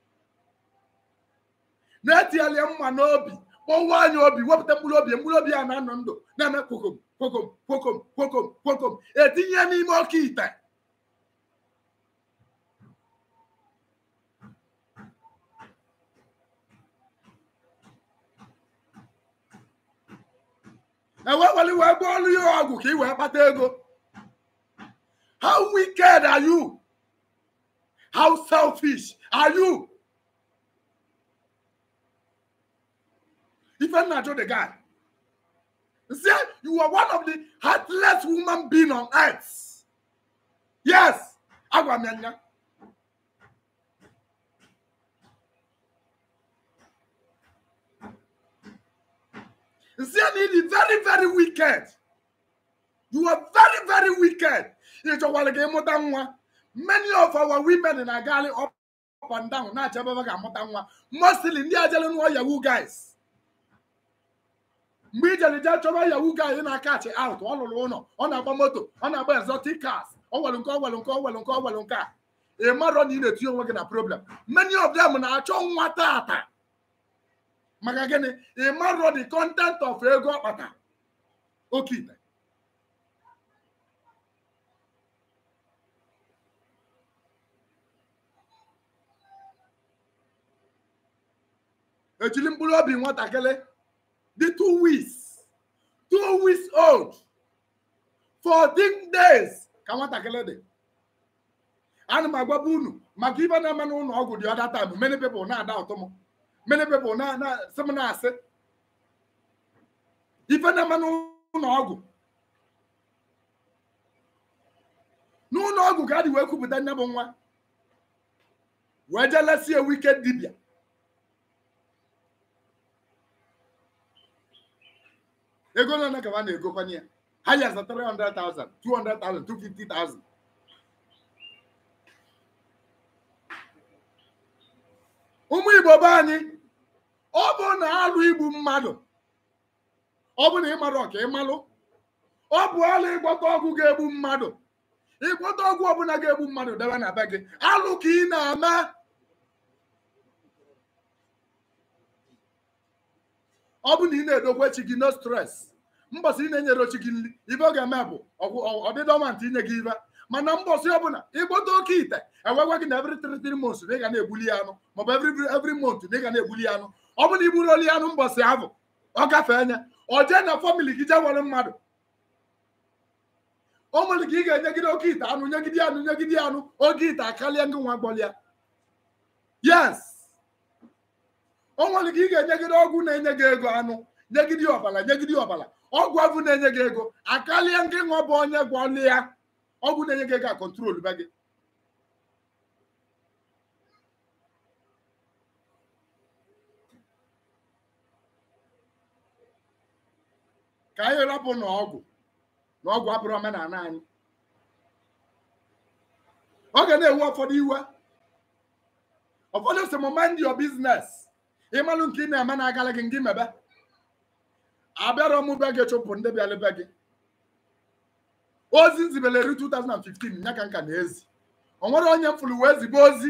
na-etinyela mma n'obi kpọwa anya obi wepụta mkpụrụ obi mkpụrụ obi ya na-anọ ndụ na-eme kwokom kwokom kwokom kwokom kwokom etinye ya n'ime oke ite eweweli wee gba ọrụ ya ọgwụ ka ị wee kpata ego how wicked are you how selfish are you ifenna ajụ the guy say you are one of the heartless woman being on earth yes agwa m ya nya Say it is very, very wicked. You are very, very wicked. It's a while again, nwa. Many of our women in Agali up, up and down, not Jababa nwa. Mostly ndị ajali nwa Yahoo guys. Mgbe ijere je chọba Yahoo guys na-akachi out, ọ lụrụ ụlọ, ọ na-agba moto, ọ na-agba exotic cars, ọ nwere nke ọ nwere nke ọ nwere nke ọ nwere nke a. Ị marọ na ị na-etinye onwe gị na problem. Many of them na-achọ nwa tata. maka gịnị ị marọ the content of ego ọkpata oke ite ejiri mkpụrụ obi nwatakịrị dị two weeks two weeks old 14 days ka nwatakịrị dị ana m agwaba unu maka ibe na-eme n'ụlọ ọgwụ dị ọda time many people na-ada ụtọ m many people na na sị m na-asị ife na-eme n'ụlọ ọgwụ n'ụlọ ọgwụ ka a dị wee kwupụta nne bụ nwa wee jelesi ewu ike dibịa ego na na kaba na-egokwanye ya ha yaza 300,000 200,000 250,000 ụmụ igbo be anyị ọ bụ na alụ igbu mmadụ ọ bụ na ịmarụ ọka ịmalụ ọ bụ alụ ịgbọta ọgwụ ga-egbu mmadụ ịgbọta ọgwụ ọbụla ga-egbu mmadụ debe na be gị alụ ka ị na-ama ọ bụ na ị na-edokwa chi gị no stress mbọsị ị na-enyere chi gị nri ibe ọ ga-eme bụ ọdịdọmantị inye gị ibe mana mbọsị ọbụla ịgbọta oke ite ewegwa gị na every three three months na ị ga na-egbuli ya anụ maọbụ every every month na ị ga na-egbuli ya anụ ọ bụ na igburu oli anụ mbọsị ahụ ọ gafee anya ọ jee na famili gị jee nwere mmadụ o nwere ka ị ga-enyegide oke ite anụ nyegide anụ nyegide anụ oge ite akarịa ngị nwa gbọlịa yes o nwere ka ị ga-enyegide ọgwụ na-enye gị ego anụ nyegide ọbara nyegide ọbara ọgwụ avụ na-enye gị ego akarịa ngị nwa bụ onye gwọlịa ọgwụ na-enye gị ego a kọntrol be gị ka anyị rapụ n'ọgwụ na ọgwụ abụrụ omenala anyị ọ ga na-ewu ụfọdụ iwe ụfọdụ si m mind your business ịmalụ nke ị na-eme na-agala gị ngị mebe abịara m be gị chụpụ ndị bịara be gị ozi nzibeleri 2015 ya ka nka na ezi o nwere onye mfụrụ wee zibe ozi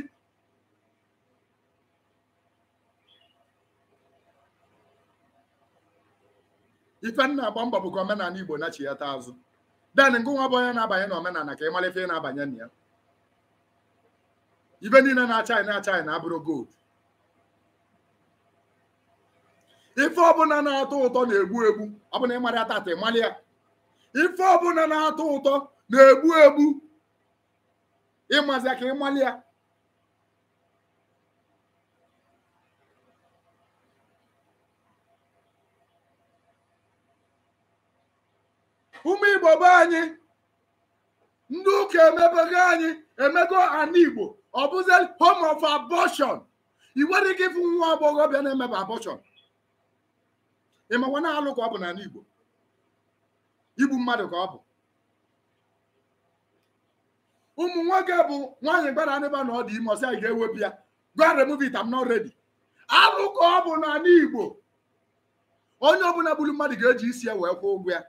ife nna agba mbọ bụ ka omenala igbo na chighata azụ den ngụ nwa bụ onye na-abanye na omenala ka ị mara ife ị na-abanye na ya ibe niile na-acha anyị na-acha anyị na-abụrụ gold ife ọbụla na-atọ ụtọ na-egbu egbu ọ bụ na ịmara tata ịmali ya ife ọbụla na-atọ ụtọ na-egbu egbu ịmazi ka ịmali ya ụmụ igbo be anyị ndị ụka emebego anyị emego ana igbo ọ bụzi home of abortion ị nwere ike ịfụ nwa agbọghọbịa na-emebe abortion ịmakwa na-alụ ka ọ bụ n'ala igbo igbu mmadụ ka ọ bụ ụmụ nwoke bụ nwaanyị gbara anịba na ọ dị ime ọsị anyị ga-ewepụ ya gwa remove it I'm not ready alụ ka ọ bụ n'ala igbo onye ọbụla gburu mmadụ ga-eji isi ya wee kwụọ ụgwọ ya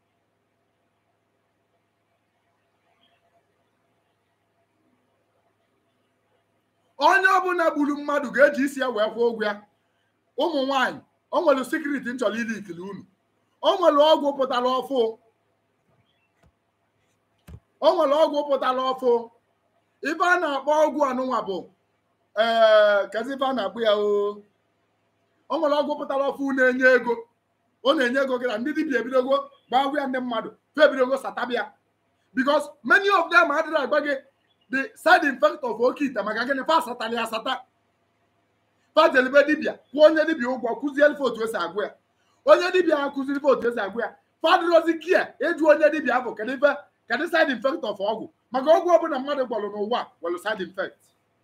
onye ọbụla gburu mmadụ ga-eji isi ya wee kwụọ ụgwọ ya ụmụ nwanyị o nwere sekuriti nchọrọ ili ikili unu o nwere ọgwụ pụtara ọfụ o nwere ọgwụ pụtara ọfụ ife a na-akpọ ọgwụ anụnwa bụ ee kezi ife a na-akpụ ya o o nwere ọgwụ pụtara ọfụ na-enye ego ọ na-enye ego gị na ndị dibịa ebidogo gbagwụ ya ndị mmadụ fe ebidogo satabịa because many of them adịrị agba gị the side effect of oke ite maka gịnị fa asatala ya asata fajelebe dibịa kwụọ onye dibịa ụgwọ kụziere fe otu esi agwụ ya onye dibịa ha kụziri fe otu esi agwụ ya fadrozi kia eju onye dibịa ahụ kedu ife kedu side effect of ọgwụ maka ọgwụ ọbụla mmadụ gwọrọ n'ụwa nwere side effect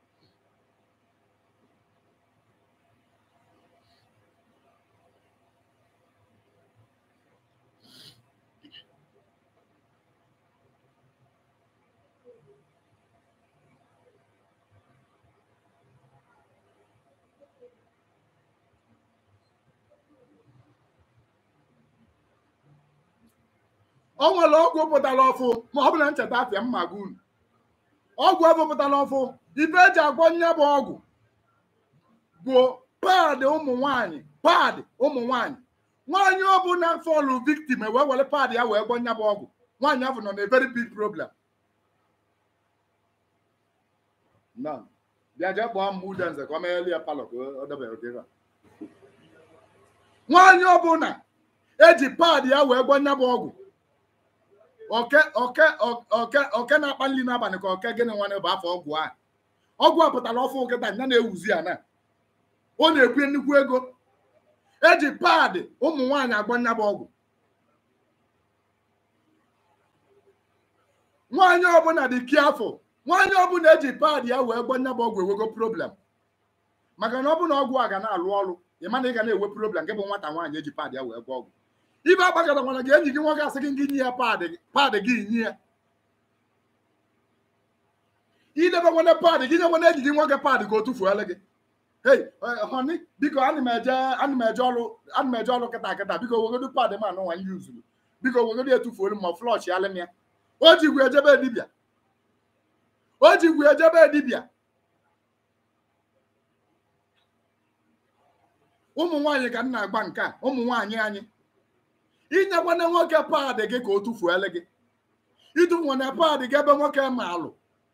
o nwere ọgwụ pụtara ọfụ ma ọ bụla ncheta afịa mma gị unu ọgwụ ọfụ pụtara ọfụ ife eji agwọ nya bụ ọgwụ bụ paadị ụmụ nwanyị paadị ụmụ nwanyị nwaanyị ọbụla fọlụ viktim wee were paadị ya wee gwọ nya bụ ọgwụ nwaanyị ahụ nọ na very big problem None. bịa jee kpọọ m udenze ka ọ megheli ya palọ ka ọ debere oge a nwaanyị ọbụla eji paadị ya wee gwọ nya bụ ọgwụ oke oke oke oke na-akpa nri n'abalị ka oke gịnị nwanne bụ afọ ọgwụ a ọgwụ a pụtara ọfụ nkịta nya na-ewuzi ya na ọ na-ekwu nnukwu ego eji paadị ụmụ nwaanyị agba nya bụ ọgwụ nwaanyị ọbụla dị ki afọ nwaanyị ọbụla eji paadị ya wee gba nya bụ ọgwụ ewego problem maka na ọ bụ na ọgwụ a ga na-alụ ọrụ ị ma na ị ga na-ewe problem gị bụ nwata nwaanyị eji paadị ya wee gwa ọgwụ ibe agbagara nwere gị enyi gị nwoke asị gị gị nye ya paadị paadị gị nye ya idebe nwere paadị gị nye nwere enyi gị nwoke paadị ka o tufuola gị hei honi biko ana m eje ana m eje ọrụ ana m eje ọrụ kịta kịta biko wegodo paadị m anụ nwa nye uzuru biko wegodo etufuolu ma flọch ya lem ya o ji gwu ejebe dibịa o ji gwu ejebe dibịa ụmụ nwaanyị ka m na-agba nke a ụmụ nwaanyị anyị inyekwana nwoke paadị gị ka o tufuele gị ịtụfu na paadị gị ebe nwoke ma alụ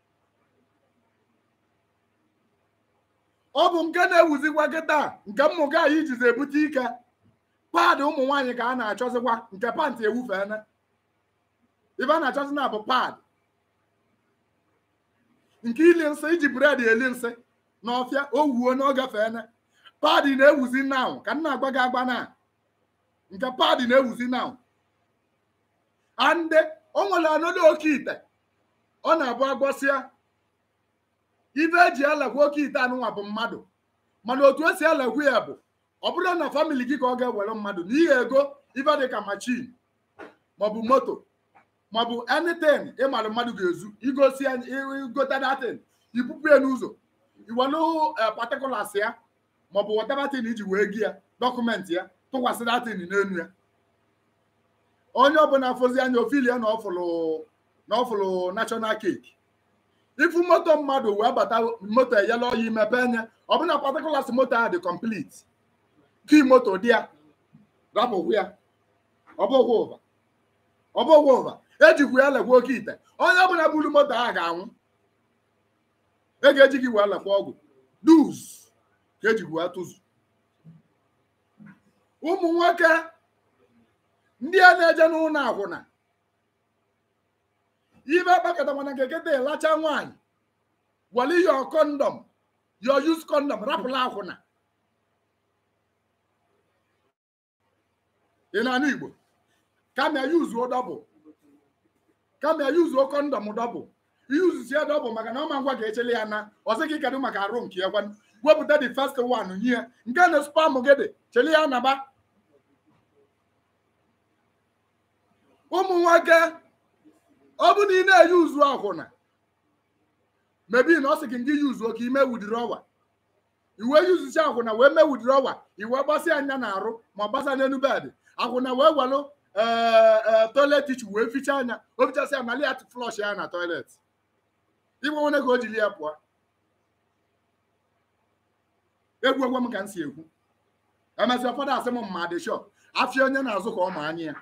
ọ bụ nke na-ewuzikwa gị taa nke mmụga anyị jizi ebute ike paadị ụmụ nwaanyị ka a na-achọzikwa nke pantị ewufeela ibe a na-achọzi na bụ paadị nke ili nsị iji bred eli nsị n'ọfịa o wuo n'oge feene paadị na-ewuzi now ka m na-agba gị agba na nke paadị na-ewuzi now ande o nwere anọdụ oke ite ọ na-abụ agwọsịa ibe eji elekwa oke ite anụnwa bụ mmadụ mana otu esi elekwa ya bụ ọ bụrụ na famili gị ka ọ ga-ewere mmadụ n'ihi ego ibe dị ka machin maọbụ moto maọbụ anything ịmara mmadụ ga-ezu igosi ya igote datin ipupu ya n'ụzọ iwelu particulars ya maọbụ whatever thing iji wee gị ya dọkụmentị ya tụkwasị datin n'elu ya onye ọbụla fozi anya ofili ya na ọfụlụ na ọfụlụ national cake ifu moto mmadụ wee bata moto eyela ọya imepe anya ọbụna particulars moto ahụ dị complete ki moto dị ya rapụkwu ya ọbụghị ụva ọbụghị ụva ejikwu ya lekwa oke ite onye ọbụla buru moto ahụ ga-anwụ e ga-eji gị wee lekwa ọgwụ duz ka ejikwu ya tụzu ụmụ nwoke ndị a na-eje n'ụlọ akwụna ibe kpakọta mana nke keta ịlacha nwaanyị wali yo kondọm yo use kondọm rapụla akwụna ị na-anụ igbo kama yuzuo dọbụl kama yuzuo kondọm dọbụl iyuzusi ya dọbụl maka na ọma ngwa ga-echele ya na ọsị gị kedụ maka arụ nke ya gwa wepụta the first one nye ya nke na spam gị dị chele ya naba ụmụ nwoke ọ bụ na ị na-eyi uzu akwụna mebi na ọ sị gị ngị yuzuo ka ime wudiri ọwa iwe yuzucha akwụna wee mee wudiri ọwa iwe gbasịa anya na arụ ma gbasa n'elu bedị akwụna wee welụ toilet ichi wee ficha anya o fichasị ya nali ya flọsh ya na toilet igwe nwere ka o jiri ya pụọ egwu egwu m ka m si ekwu emesị ụfọdụ asị m mma dị shọ afịa onye na-azụ ka ọ ma anya ya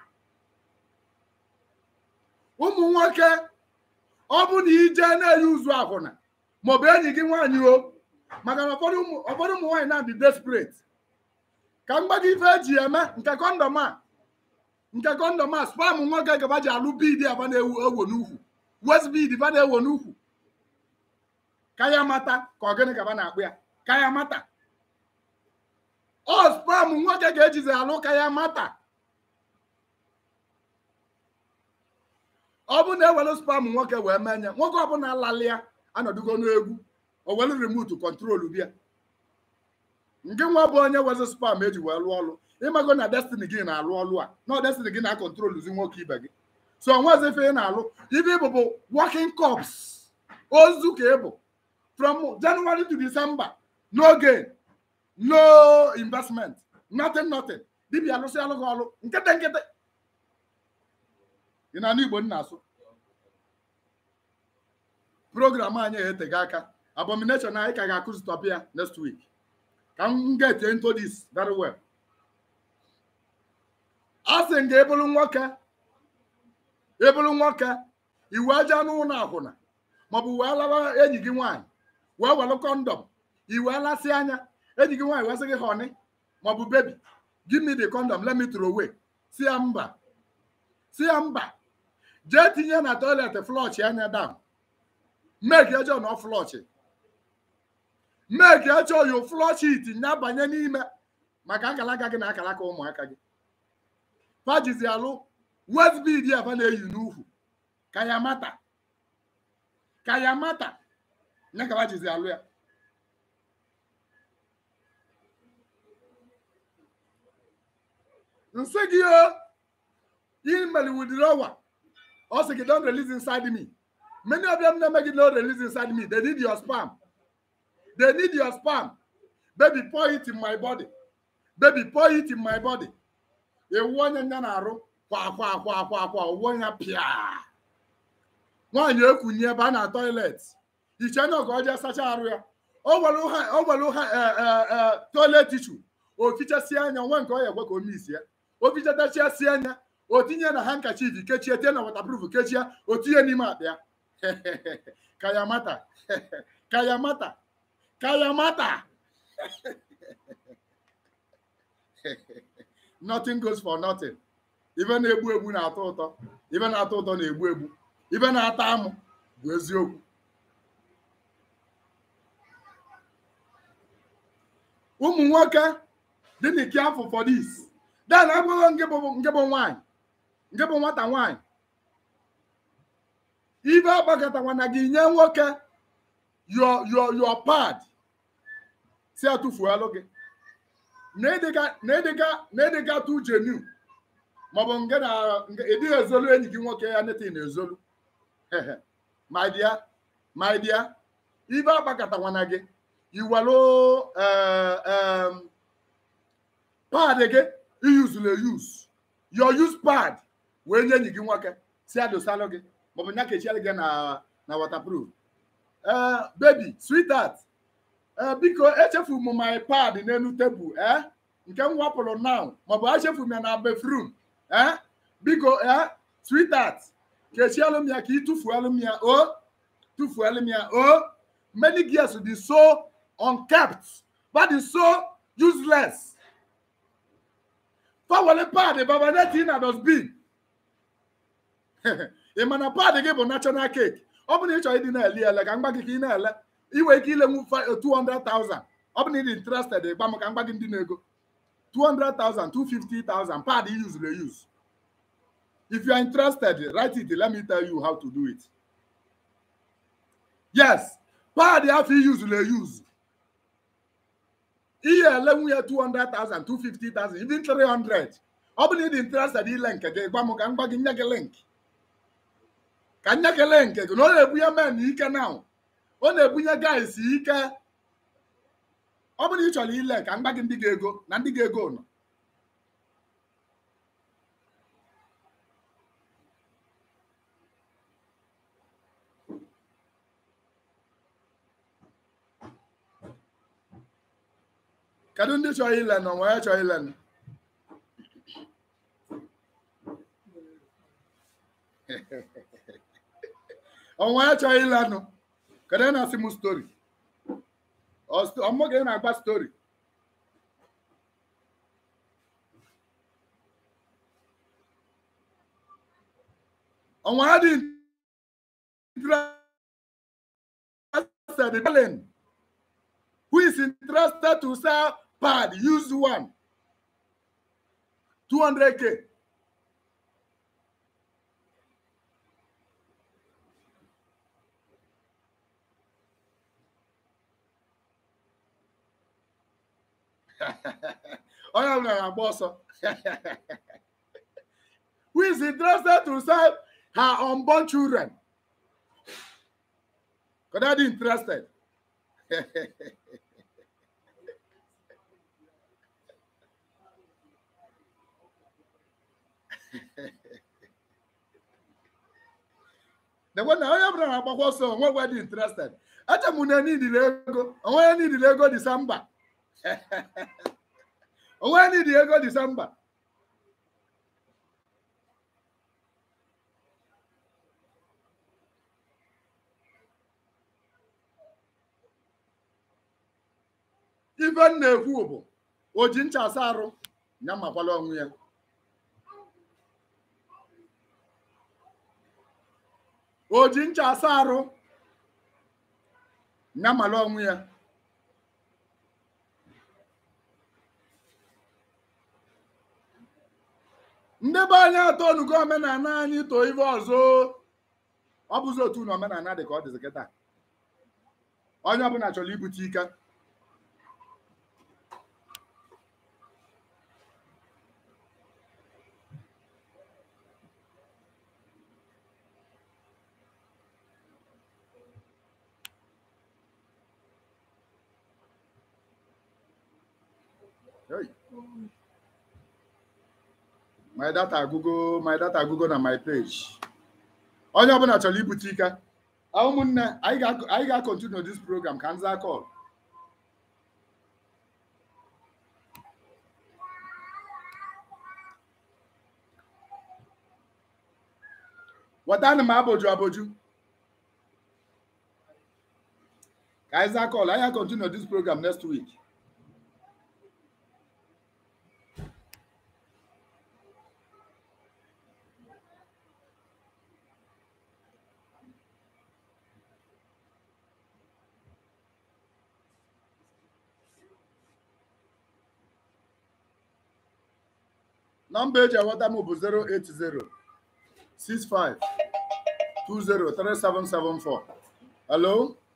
ụmụ nwoke ọ bụ na ije na-eyi uzu akwụna maọbụ enyi gị nwaanyị o maka na ụfọdụ ụmụ nwaanyị na-adị desperate ka m gba gị ife eji eme nke kọndọm a nke kọndọm a spam nwoke gaba ji alụ bid aba na-ewo n'ukwu west bid ba na-ewo n'ukwu ka ya mata ka ọ gịnị gaba na-akpụ ya ka ya mata ọ spam nwoke ga-ejizi alụ ka ya mata ọ bụ na ewere spam nwoke wee mee nye nwoke ọbụla lalịa anọdụgo n'egwu o were remote kọntrol bịa nke nwa bụ onye wezi spam eji wee lụọ ọlụ ịmago na destiny gị na-alụ ọlụ a na destiny gị na-akọntroluzi nwoke ibe gị so onwezi ife ị na-alụ ibe ịbụ bụ working corps ozu ka ịbụ from January to December no gain no investment nothing nothing dibịa alụsị alụ gị ọlụ nkịtị nkịtị ị na-anụ Igbo nna asụ program anyị eteghị aka abomination anyị ka ga-akụzi tọpịa next week ka m get into this very well a sị m ga ebulu nwoke ebulu nwoke iwe aja n'ụlọ akwụna maọbụ wee lawa enyi gị nwaanyị wee welụ kọndọm iwe lasị anya enyi gị nwaanyị wee sị gị honey maọbụ baby give me the condom let me throw away si ya mba si ya mba jee tinye na toilet flọchị anya down make ejọ na flọchị make ejọ yo flọchị iti nya banye n'ime maka akalaka gị na akalaka ụmụaka gị fajizi alụ westbid aba na-eyi n'ukwu ka ya mata ka ya mata nya ka fajizi alụ ya nsị gị o email withdrawal ọ sị gị don release inside me many of them na-eme gị no release inside me they need your spam they need your spam baby pour it in my body baby pour it in my body ewu onye nya na-arụ kwa akwa akwa akwa akwa owuwe ya pịa nwaanyị ekunye ebe a na toilet iche anya ka ọ jee sacha arụ ya o nwere ha toilet tissue o fichasie anya nwe nke ọ ya egwe ka o misi ya o fichatachiasie anya o tinye na handkerchief kechie tie na waterproof kechie o tinye n'ime akpa ya ka ya mata ka ya mata ka ya mata nothing goes for nothing ibe na-egbu egbu na-atọ ụtọ ibe na-atọ ụtọ na-egbu egbu ibe na-ata amụ bụ eziokwu ụmụ nwoke dị n'ike afọ for this dan agwụghọ nke bụ nwaanyị nke bụ nwata nwaanyị ibe agbakọtakwa na gị nye nwoke your your your pad si atụfuo alụ gị na ịdịga na ịdịga na ịdịga tụ jenu maọbụ nke na nke ịdịghị ezolu enyi gị nwoke ya neta ị na-ezolu my dear my dear ibe agbakọtawana gị iwelu pad gị iyuzulu eyuz your use pad wee nye enyi gị nwoke si adosalụ gị maọbụ nya kechielụ gị na na waterproof ee baby sweetheart ee biko echefu m my pad n'elu tebụl ee nke m wapụrụ now maọbụ echefu m ya na befrum ee biko ee sweetheart kechielụ m ya ka ị tụfuelụ m ya o tụfuelụ m ya o many girls dị so unkept but is so useless fawele pad babaneti na dosbin ị ma na pad gị bụ national cake ọ bụ na ị chọrọ ịdị na-ele ele ka mgba gị ka ị na-ele iwe ike ilenwu 200,000 ọ bụ na ị dị interested ịgba m ka mgba gị ndị na-ego 200,000 250,000 pad use use if you are interested write it let me tell you how to do it yes pad afọ use use ihe elenwu ya 200,000 250,000 even 300 ọ bụ na ị dị interested ile nke gị gwa m ka mgba gị nye gị link ka nye kele nke gị na ọ na-ebunye men ike na ọ na-ebunye guys ike ọ bụrụ na ị chọrọ ile ka mgba gị ndị ga-ego na ndị ga-ego nọ kedu ndị chọrọ ile nọ nwee chọrọ ile nọ ọnwa ya chọghị ịlanụ kedu onye na-asị m stori ọmụ ga na-agba stori ọnwa ya dị interested in Berlin who is interested to sell pad use one 200k onye ọbụla na-agba ọsọ who is interested to sell her unborn children could I be interested na onye ọbụla na-agbakwa ọsọ onwe dị interested eche m na nidiri ego onwe ya nidiri ego disemba onwe ya nidiri ego disemba ife m na-ekwu bụ o ji ncha asa arụ ya makwala onwe ya o ji ncha asa arụ ya mala onwe ya ndị be anyị atọ onugo omenala anyị too ife ọzọ ọ bụzi otu na omenala dị ka ọ dịzi kịta onye ọbụla chọrọ ibute ike Hey. my data agụgo my data agụgo na my page onye ọbụla chọrọ ibute ike ụmụnne anyị ga-akọntinu this program ka nza kọl wetanụ m aboju aboju ka anyị zaa kọl anyị ga-akọntinu this program next week nọmba eji enweta m bụ 080 65 20 3774 hello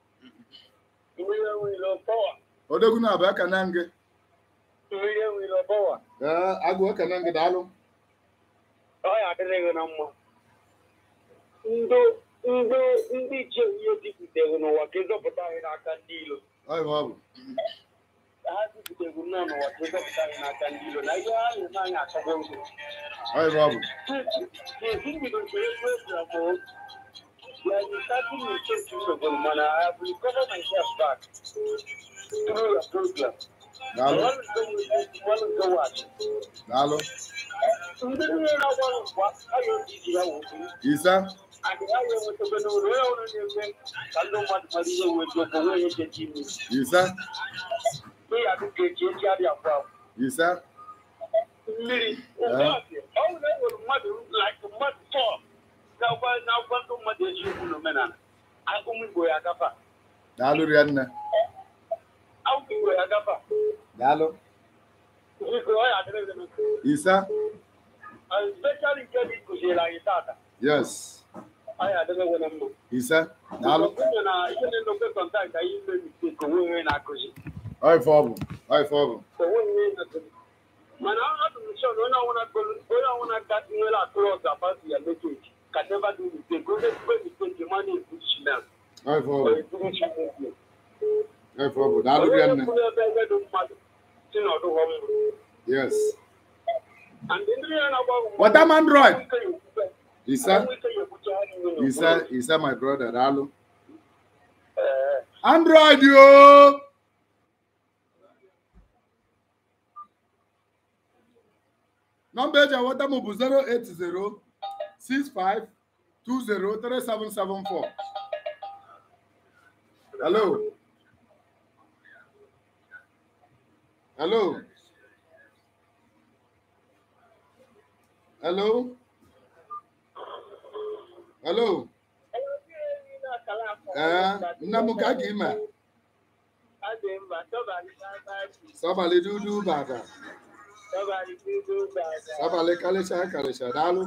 odogwu na abụ ekene gị ee agụ ekene gị daalụ ọ ya adịrịghị na mma ndị ndị ndị ichie ihe dipụtere n'ụwa ka ịzọpụta anyị n'aka ndị ilo Ọ bụ ọ bụ. ha dipụtere nnọọ n'ụwa ka ịzọpụta anyị n'aka ndị ilo na ihe ha na-eme anyị achọgbo nkụ Ọ bụ ọ bụ. Since he began to express like you started to change to the man, I have recovered myself back through your program. Daalụ. One is the one is the watch. Daalụ. Ndị niile na-agwa nkwa ayọ ndị ji ya wụrụ Ise. adị ayọ nwetebe n'ụlọ onye ọrụ na-eme ka ndị mmadụ mara ihe wee jọpụ onwe ya echechi ime. Ise. Ihe adị ka echi echi adị akwa akwa. Ise. mmiri ọ bụrụ na enwere mmadụ like mmadụ tọọ na-agwa na-agwa ndị mmadụ eziokwu na omenala ụmụ igbo ya agafa Daalụ Rianne. ụmụ igbo ya agafa Daalụ. biko ọ ya adịrịghị m Ise. especially nke dị kụziere anyị tata Yes. ọ ya adịrịghị na mma Ise. Daalụ. Ọbụna na ihe na-emekwe kọntaktị anyị ime mistake onwe onye na-akụzi Ọ ife ọ bụ. Ọ ife ọ bụ. onwe onye na-akụzi mana ọ dị m sure na onye ọbụla gụrụ- onye ọbụla ga nwere atụrụ ọzọ about ya message can never do mistake onye ekwe mistake ma na-ekwuchi na Ọ ife ọ bụ. ekwuchi movement Ọ ife ọ bụ. Daalụ Rianne. Yes. Wata m Android. Ise. Ise. Ise my brother. Daalụ. Android yoo. Nọmba eji enweta m bụ 08065203774. Hello. Hello. Hello. Hello. Ee, nne m ka gị ime. Sọbalị dudu bada. Sọbalị kalịcha kalịcha. Daalụ.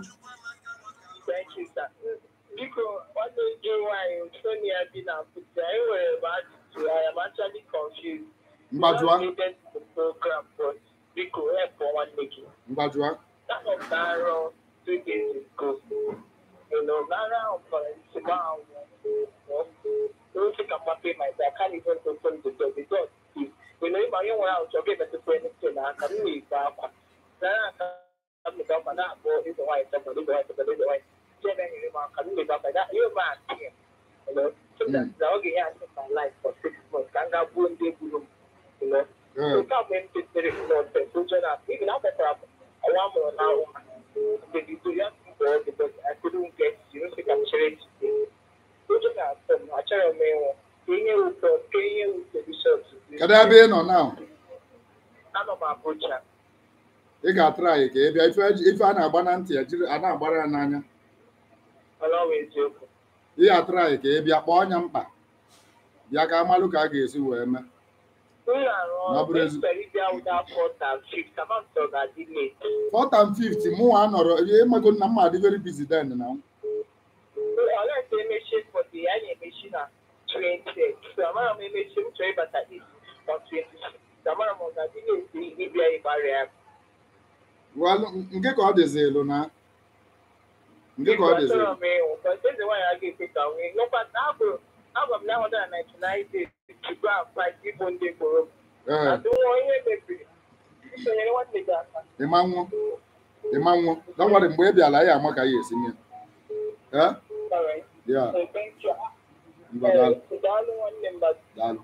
biko nwanne gị nwaanyị sonia bi na abuja enwere m ajụjụ I am actually confused Mgbajụa. Related to the program, but biko help nwanne gị Mgbajụa. That of Daro two days ago. You know, Lara of Simao. Don't think I'm happy myself. I can't even open the door. The door is. You know, if I don't want to get better friend, I can't leave back. Lara come to come and that boy is the white, somebody the white, somebody the white. Seven in the can leave back like that. You're mad here. You know, so that's the okay. I took my life for six months. Can't go one day, you know. Ee, So come in to the Lord, so even after I want more now. The Victorian people, because I couldn't get, you know, like I'm sharing today. So just ask them, I try to make Kenye ụtọ, kenye ụtọ bishọp. Kedu ebe ị nọ now? Anọ m Abuja. Ị ga-atụrụ anyị ka ị bịa ife ife a na-agba na ntị ejiri a na-agbara ya n'anya. Ọlọ́wọ́ eziokwu. Ị ga-atụrụ anyị ka ị bịa kpọọ ọnya mkpa. Bịa ka amalụ ka a ga-esi wee mee. Ụlọ arụ Na ọ bụrụ ọrụ ezi- ekpere ịbịa ụda fọta fif, kama m tọrọ ga-adị late. Fourth and fifth, mụ nwa nọrọ ịmago na mma adị very busy then na. Ọlọ́run tó emechi fọdụ ya na-emechi na 20. So amara m emechi m chọrọ ịbata is on 26. So amara m ọ ga-adị late ịbịa ịgbara ya. Well, nke ka ọ dịzi elu na. Nke ka ọ dịzi Achọrọ elu. m ịhụ, because eze nwaanyị agaghị ekwe ka nwee. Nọkwa na abụ abụ m na 199 days to go and fight igbo ndị gboro m. Ee, Adị nwa ihe mebiri. Isonyere nwanne gị aka. ịma nwụ. Ịma nwụ. Dọwara mgbe ị bịala ya ama ka ya esi nye. Ee? Alright. Ya, So thank you. ngwa daalụ. Eh, daalụ nwanne m Bazi. Daalụ.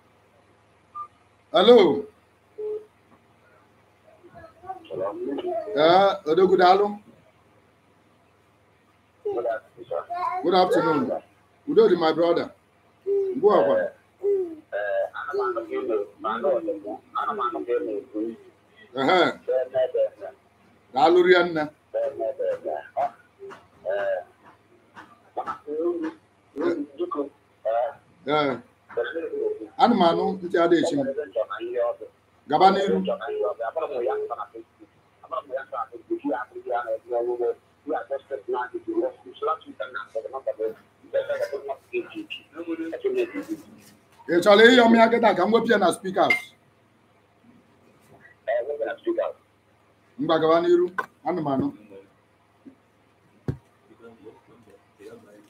Hello. Ee, Odogwu daalụ. Good afternoon. Udo dị my brother. Ngwa ọkwa. Ehe, daalụ rie nne. Ee, ana m anụ ntị adịghị m. Gaba n'iru. Ị chọrọ ịyọ m ya kịta ka m wepụ ya na spika Ngwa gaba n'iru. Ana m anụ.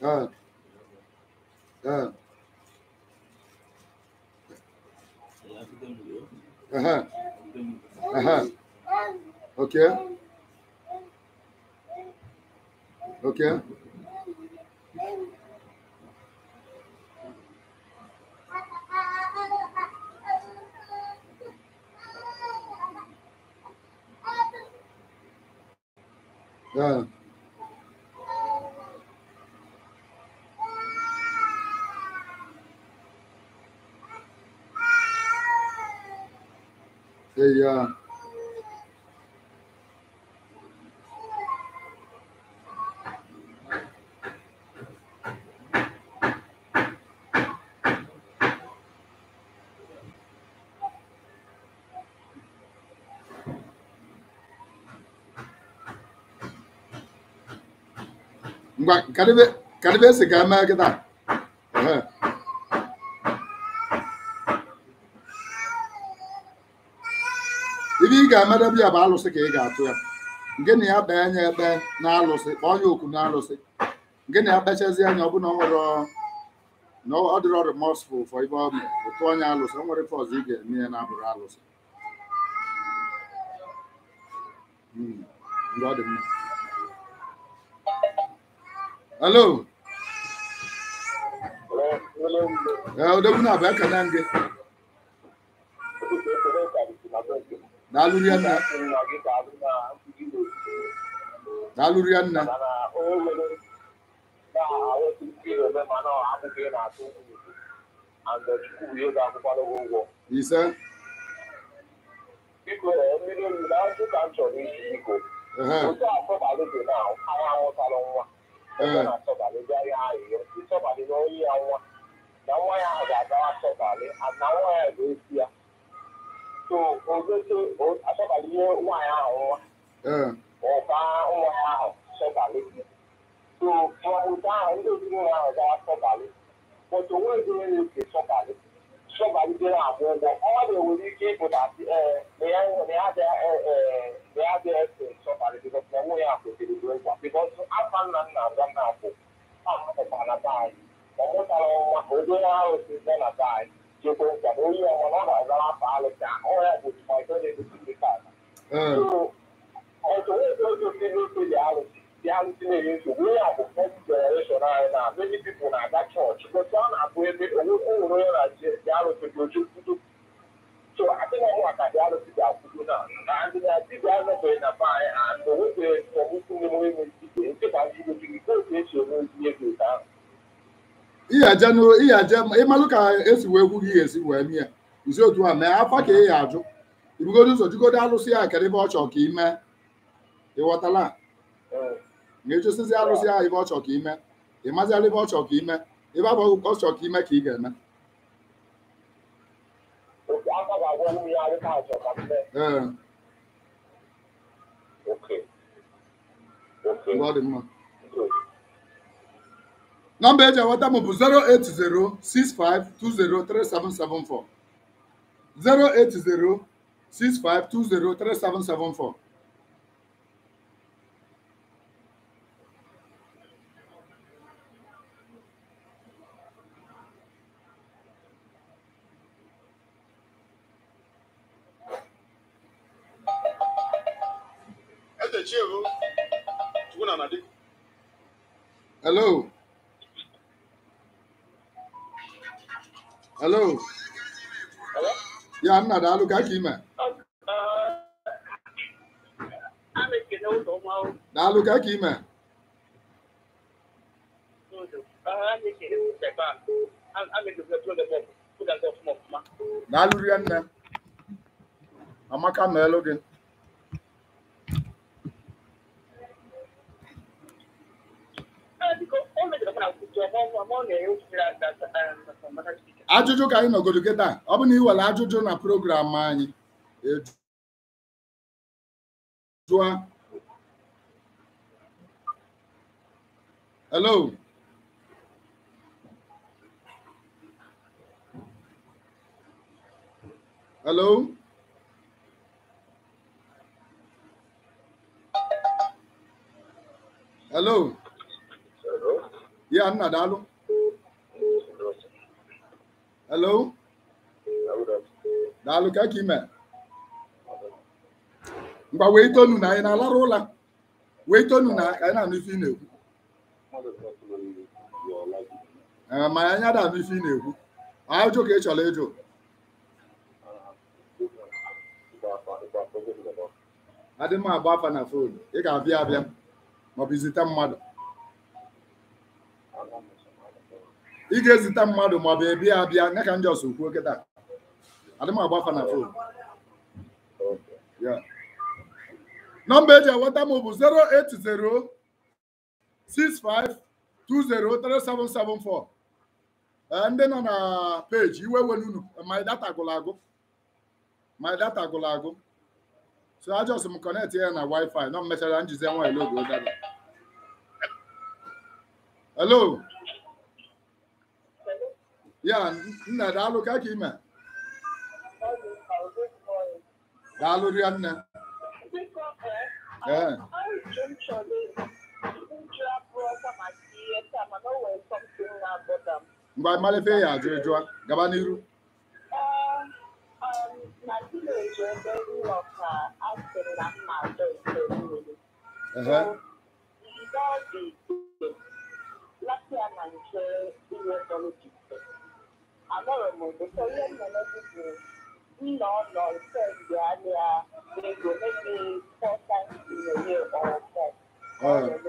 Uh, uh, uh-huh. Uh-huh. Okay. Okay. Yeah. Hey, uh, ngwa kadebe kadebe si ka eme kịta Ehe. ibe ị ga-emedebe ya bụ alụsị ka ị ga-atụ ya nke na ya kpee anya ekpe na alụsị kpọọ ya oku na alụsị nke na ya kpechazi anya ọ bụ na ọ nwere na ọ dịrọ remorseful for ibe ọ mere ụtụ onye alụsị o nwere ife ọzọ ị ga-eme ya na-abụrụ alụsị Hmm, ngwa ọ dị mma hello ee odogwu na-abụ ekene gị daalụ rie nna daalụ rie nna ise Biko, mmiri oyi na azụ ka m chọrọ isi biko. ehe Otu asọbalị dị na anyị amụtala nwa. Onye na-asọbalị bịa ya ahịhịa. Ịsọbalị na onye ya nwa. Na nwa ya ahụ ga-agawa asọbalị. Na nwa ya ga-esi ya. So, ogote asọbalị nye nwaanyị ahụ nwa. ee Ọba nwa ya ahụ sọbalị. So, mmalite ahụ ndị ezinụlọ ahụ gawa sọbalị. But onwe ezi onye na-eke sọbalị. Sọbalị dịrị akwụ ụgwọ. Ọnwa na-enwere ike ịpụta ee na ya na ya dị ee na ya dị ese sọbalị bikọs na nwunye ya kwesịrị ịdị nkwa. Bikọs afa nna nna agwa m na-akwụ. Amụtara na be anyị. Ọ mụtara nwa ogo ya ahụ si bịa na be anyị. Jekwe nkwa na onye ọma na ọ ga-azara afọ alụsị ahụ. Ọ ya bụ tụmaito na-egosi ndị kaadị. ee ọtụ ụzọ otu ndị n'ofe dị arụsị dị arụsị na-enye nsogbu onye a bụ fọm generation anyị na many people na-aga chọọchị bụtụ ọ na-abụ ebe onwe nwere onye na dị arụsị dị oju kwudo so adịghị ọnwụ maka dị arụsị dị akwụdo na na ndị na dibịa anọbeghị na be anyị and onwebeghị ọmụkwụ na enwe enwe dibịa nkịta ndị gosi gị ka otu esi eme ozi ego ụta ahụ ihe je nụ ihe je ịmalụ ka esi wee kwu gị esi wee mie uzi otu a mee afa ka ị ya ajụ ibugodo ụzọ jụgodo alụsị ya kedụ ebe ọ chọrọ ka ị mee ịghọtala ma echosizi alụsị ahụ ebe ọ chọrọ ka ị mee ịmaziala ebe ọ chọrọ ka ị mee ebe abụ ọ chọrọ ka ị mee ka ị ga-eme otu aka ga-agwa nwunye ya dịka achọ ka m mee ee oke oke mgbe ọ dị mma good nọmba eji enweta m bụ 08065203774 08065203774 eze chiehu chukwu na nadi hello hello ya nna daalụ ka ka ime a na-ekene ụzọ ọma ahụ daalụ ka ka ime n'ụzọ a na-ekene ụzọ ebe a a na-ekene ụzọ ebe a ụzọ ebe ọfụma ọfụma daalụ rie nne amaka meelụ gị biko o mejọrọ mana kwuchi ọma ọma ma ọ na-enye ụfere aka maka spika ajụjụ ka anyị nọgodo kịta ọ bụ na ị were ajụjụ na program anyị eju- jụọ hello hello hello ya nna daalụ hello daalụ ka ka ime ngwa wee tonu na anyị na-alarụ ụla wee tonu na ka anyị na-anụ ife ị na-ekwu Ee, ma anyị ada anụ ife ị na-ekwu ajụ ka ị chọrọ ịjụ adị m agba afa na fon ị ga-abịa abịa maọbụ izite mmadụ ị ga-ezite mmadụ maọbụ ebia abịa nye ka njọs kwuo kịta adị m agba afa na fon Yeah. nọmba eji enweta m bụ 080 65 203774 Ee, ndị nọ na peji iwe welu unu my data gụrụ agụ my data gụrụ agụ so ajọs m kọnekt ya na wifi nọ mmechara njizi nwa elogo data hello ya nna daalụ ka ka ime daalụ ria nne ee mgbe amalife ya ajụ jụọ gaba n'iru ehe Anọrọ m ụtọ ihe m mere bụ nna ọ nọ nke mgbe anya ego maybe four times in a year or more. ee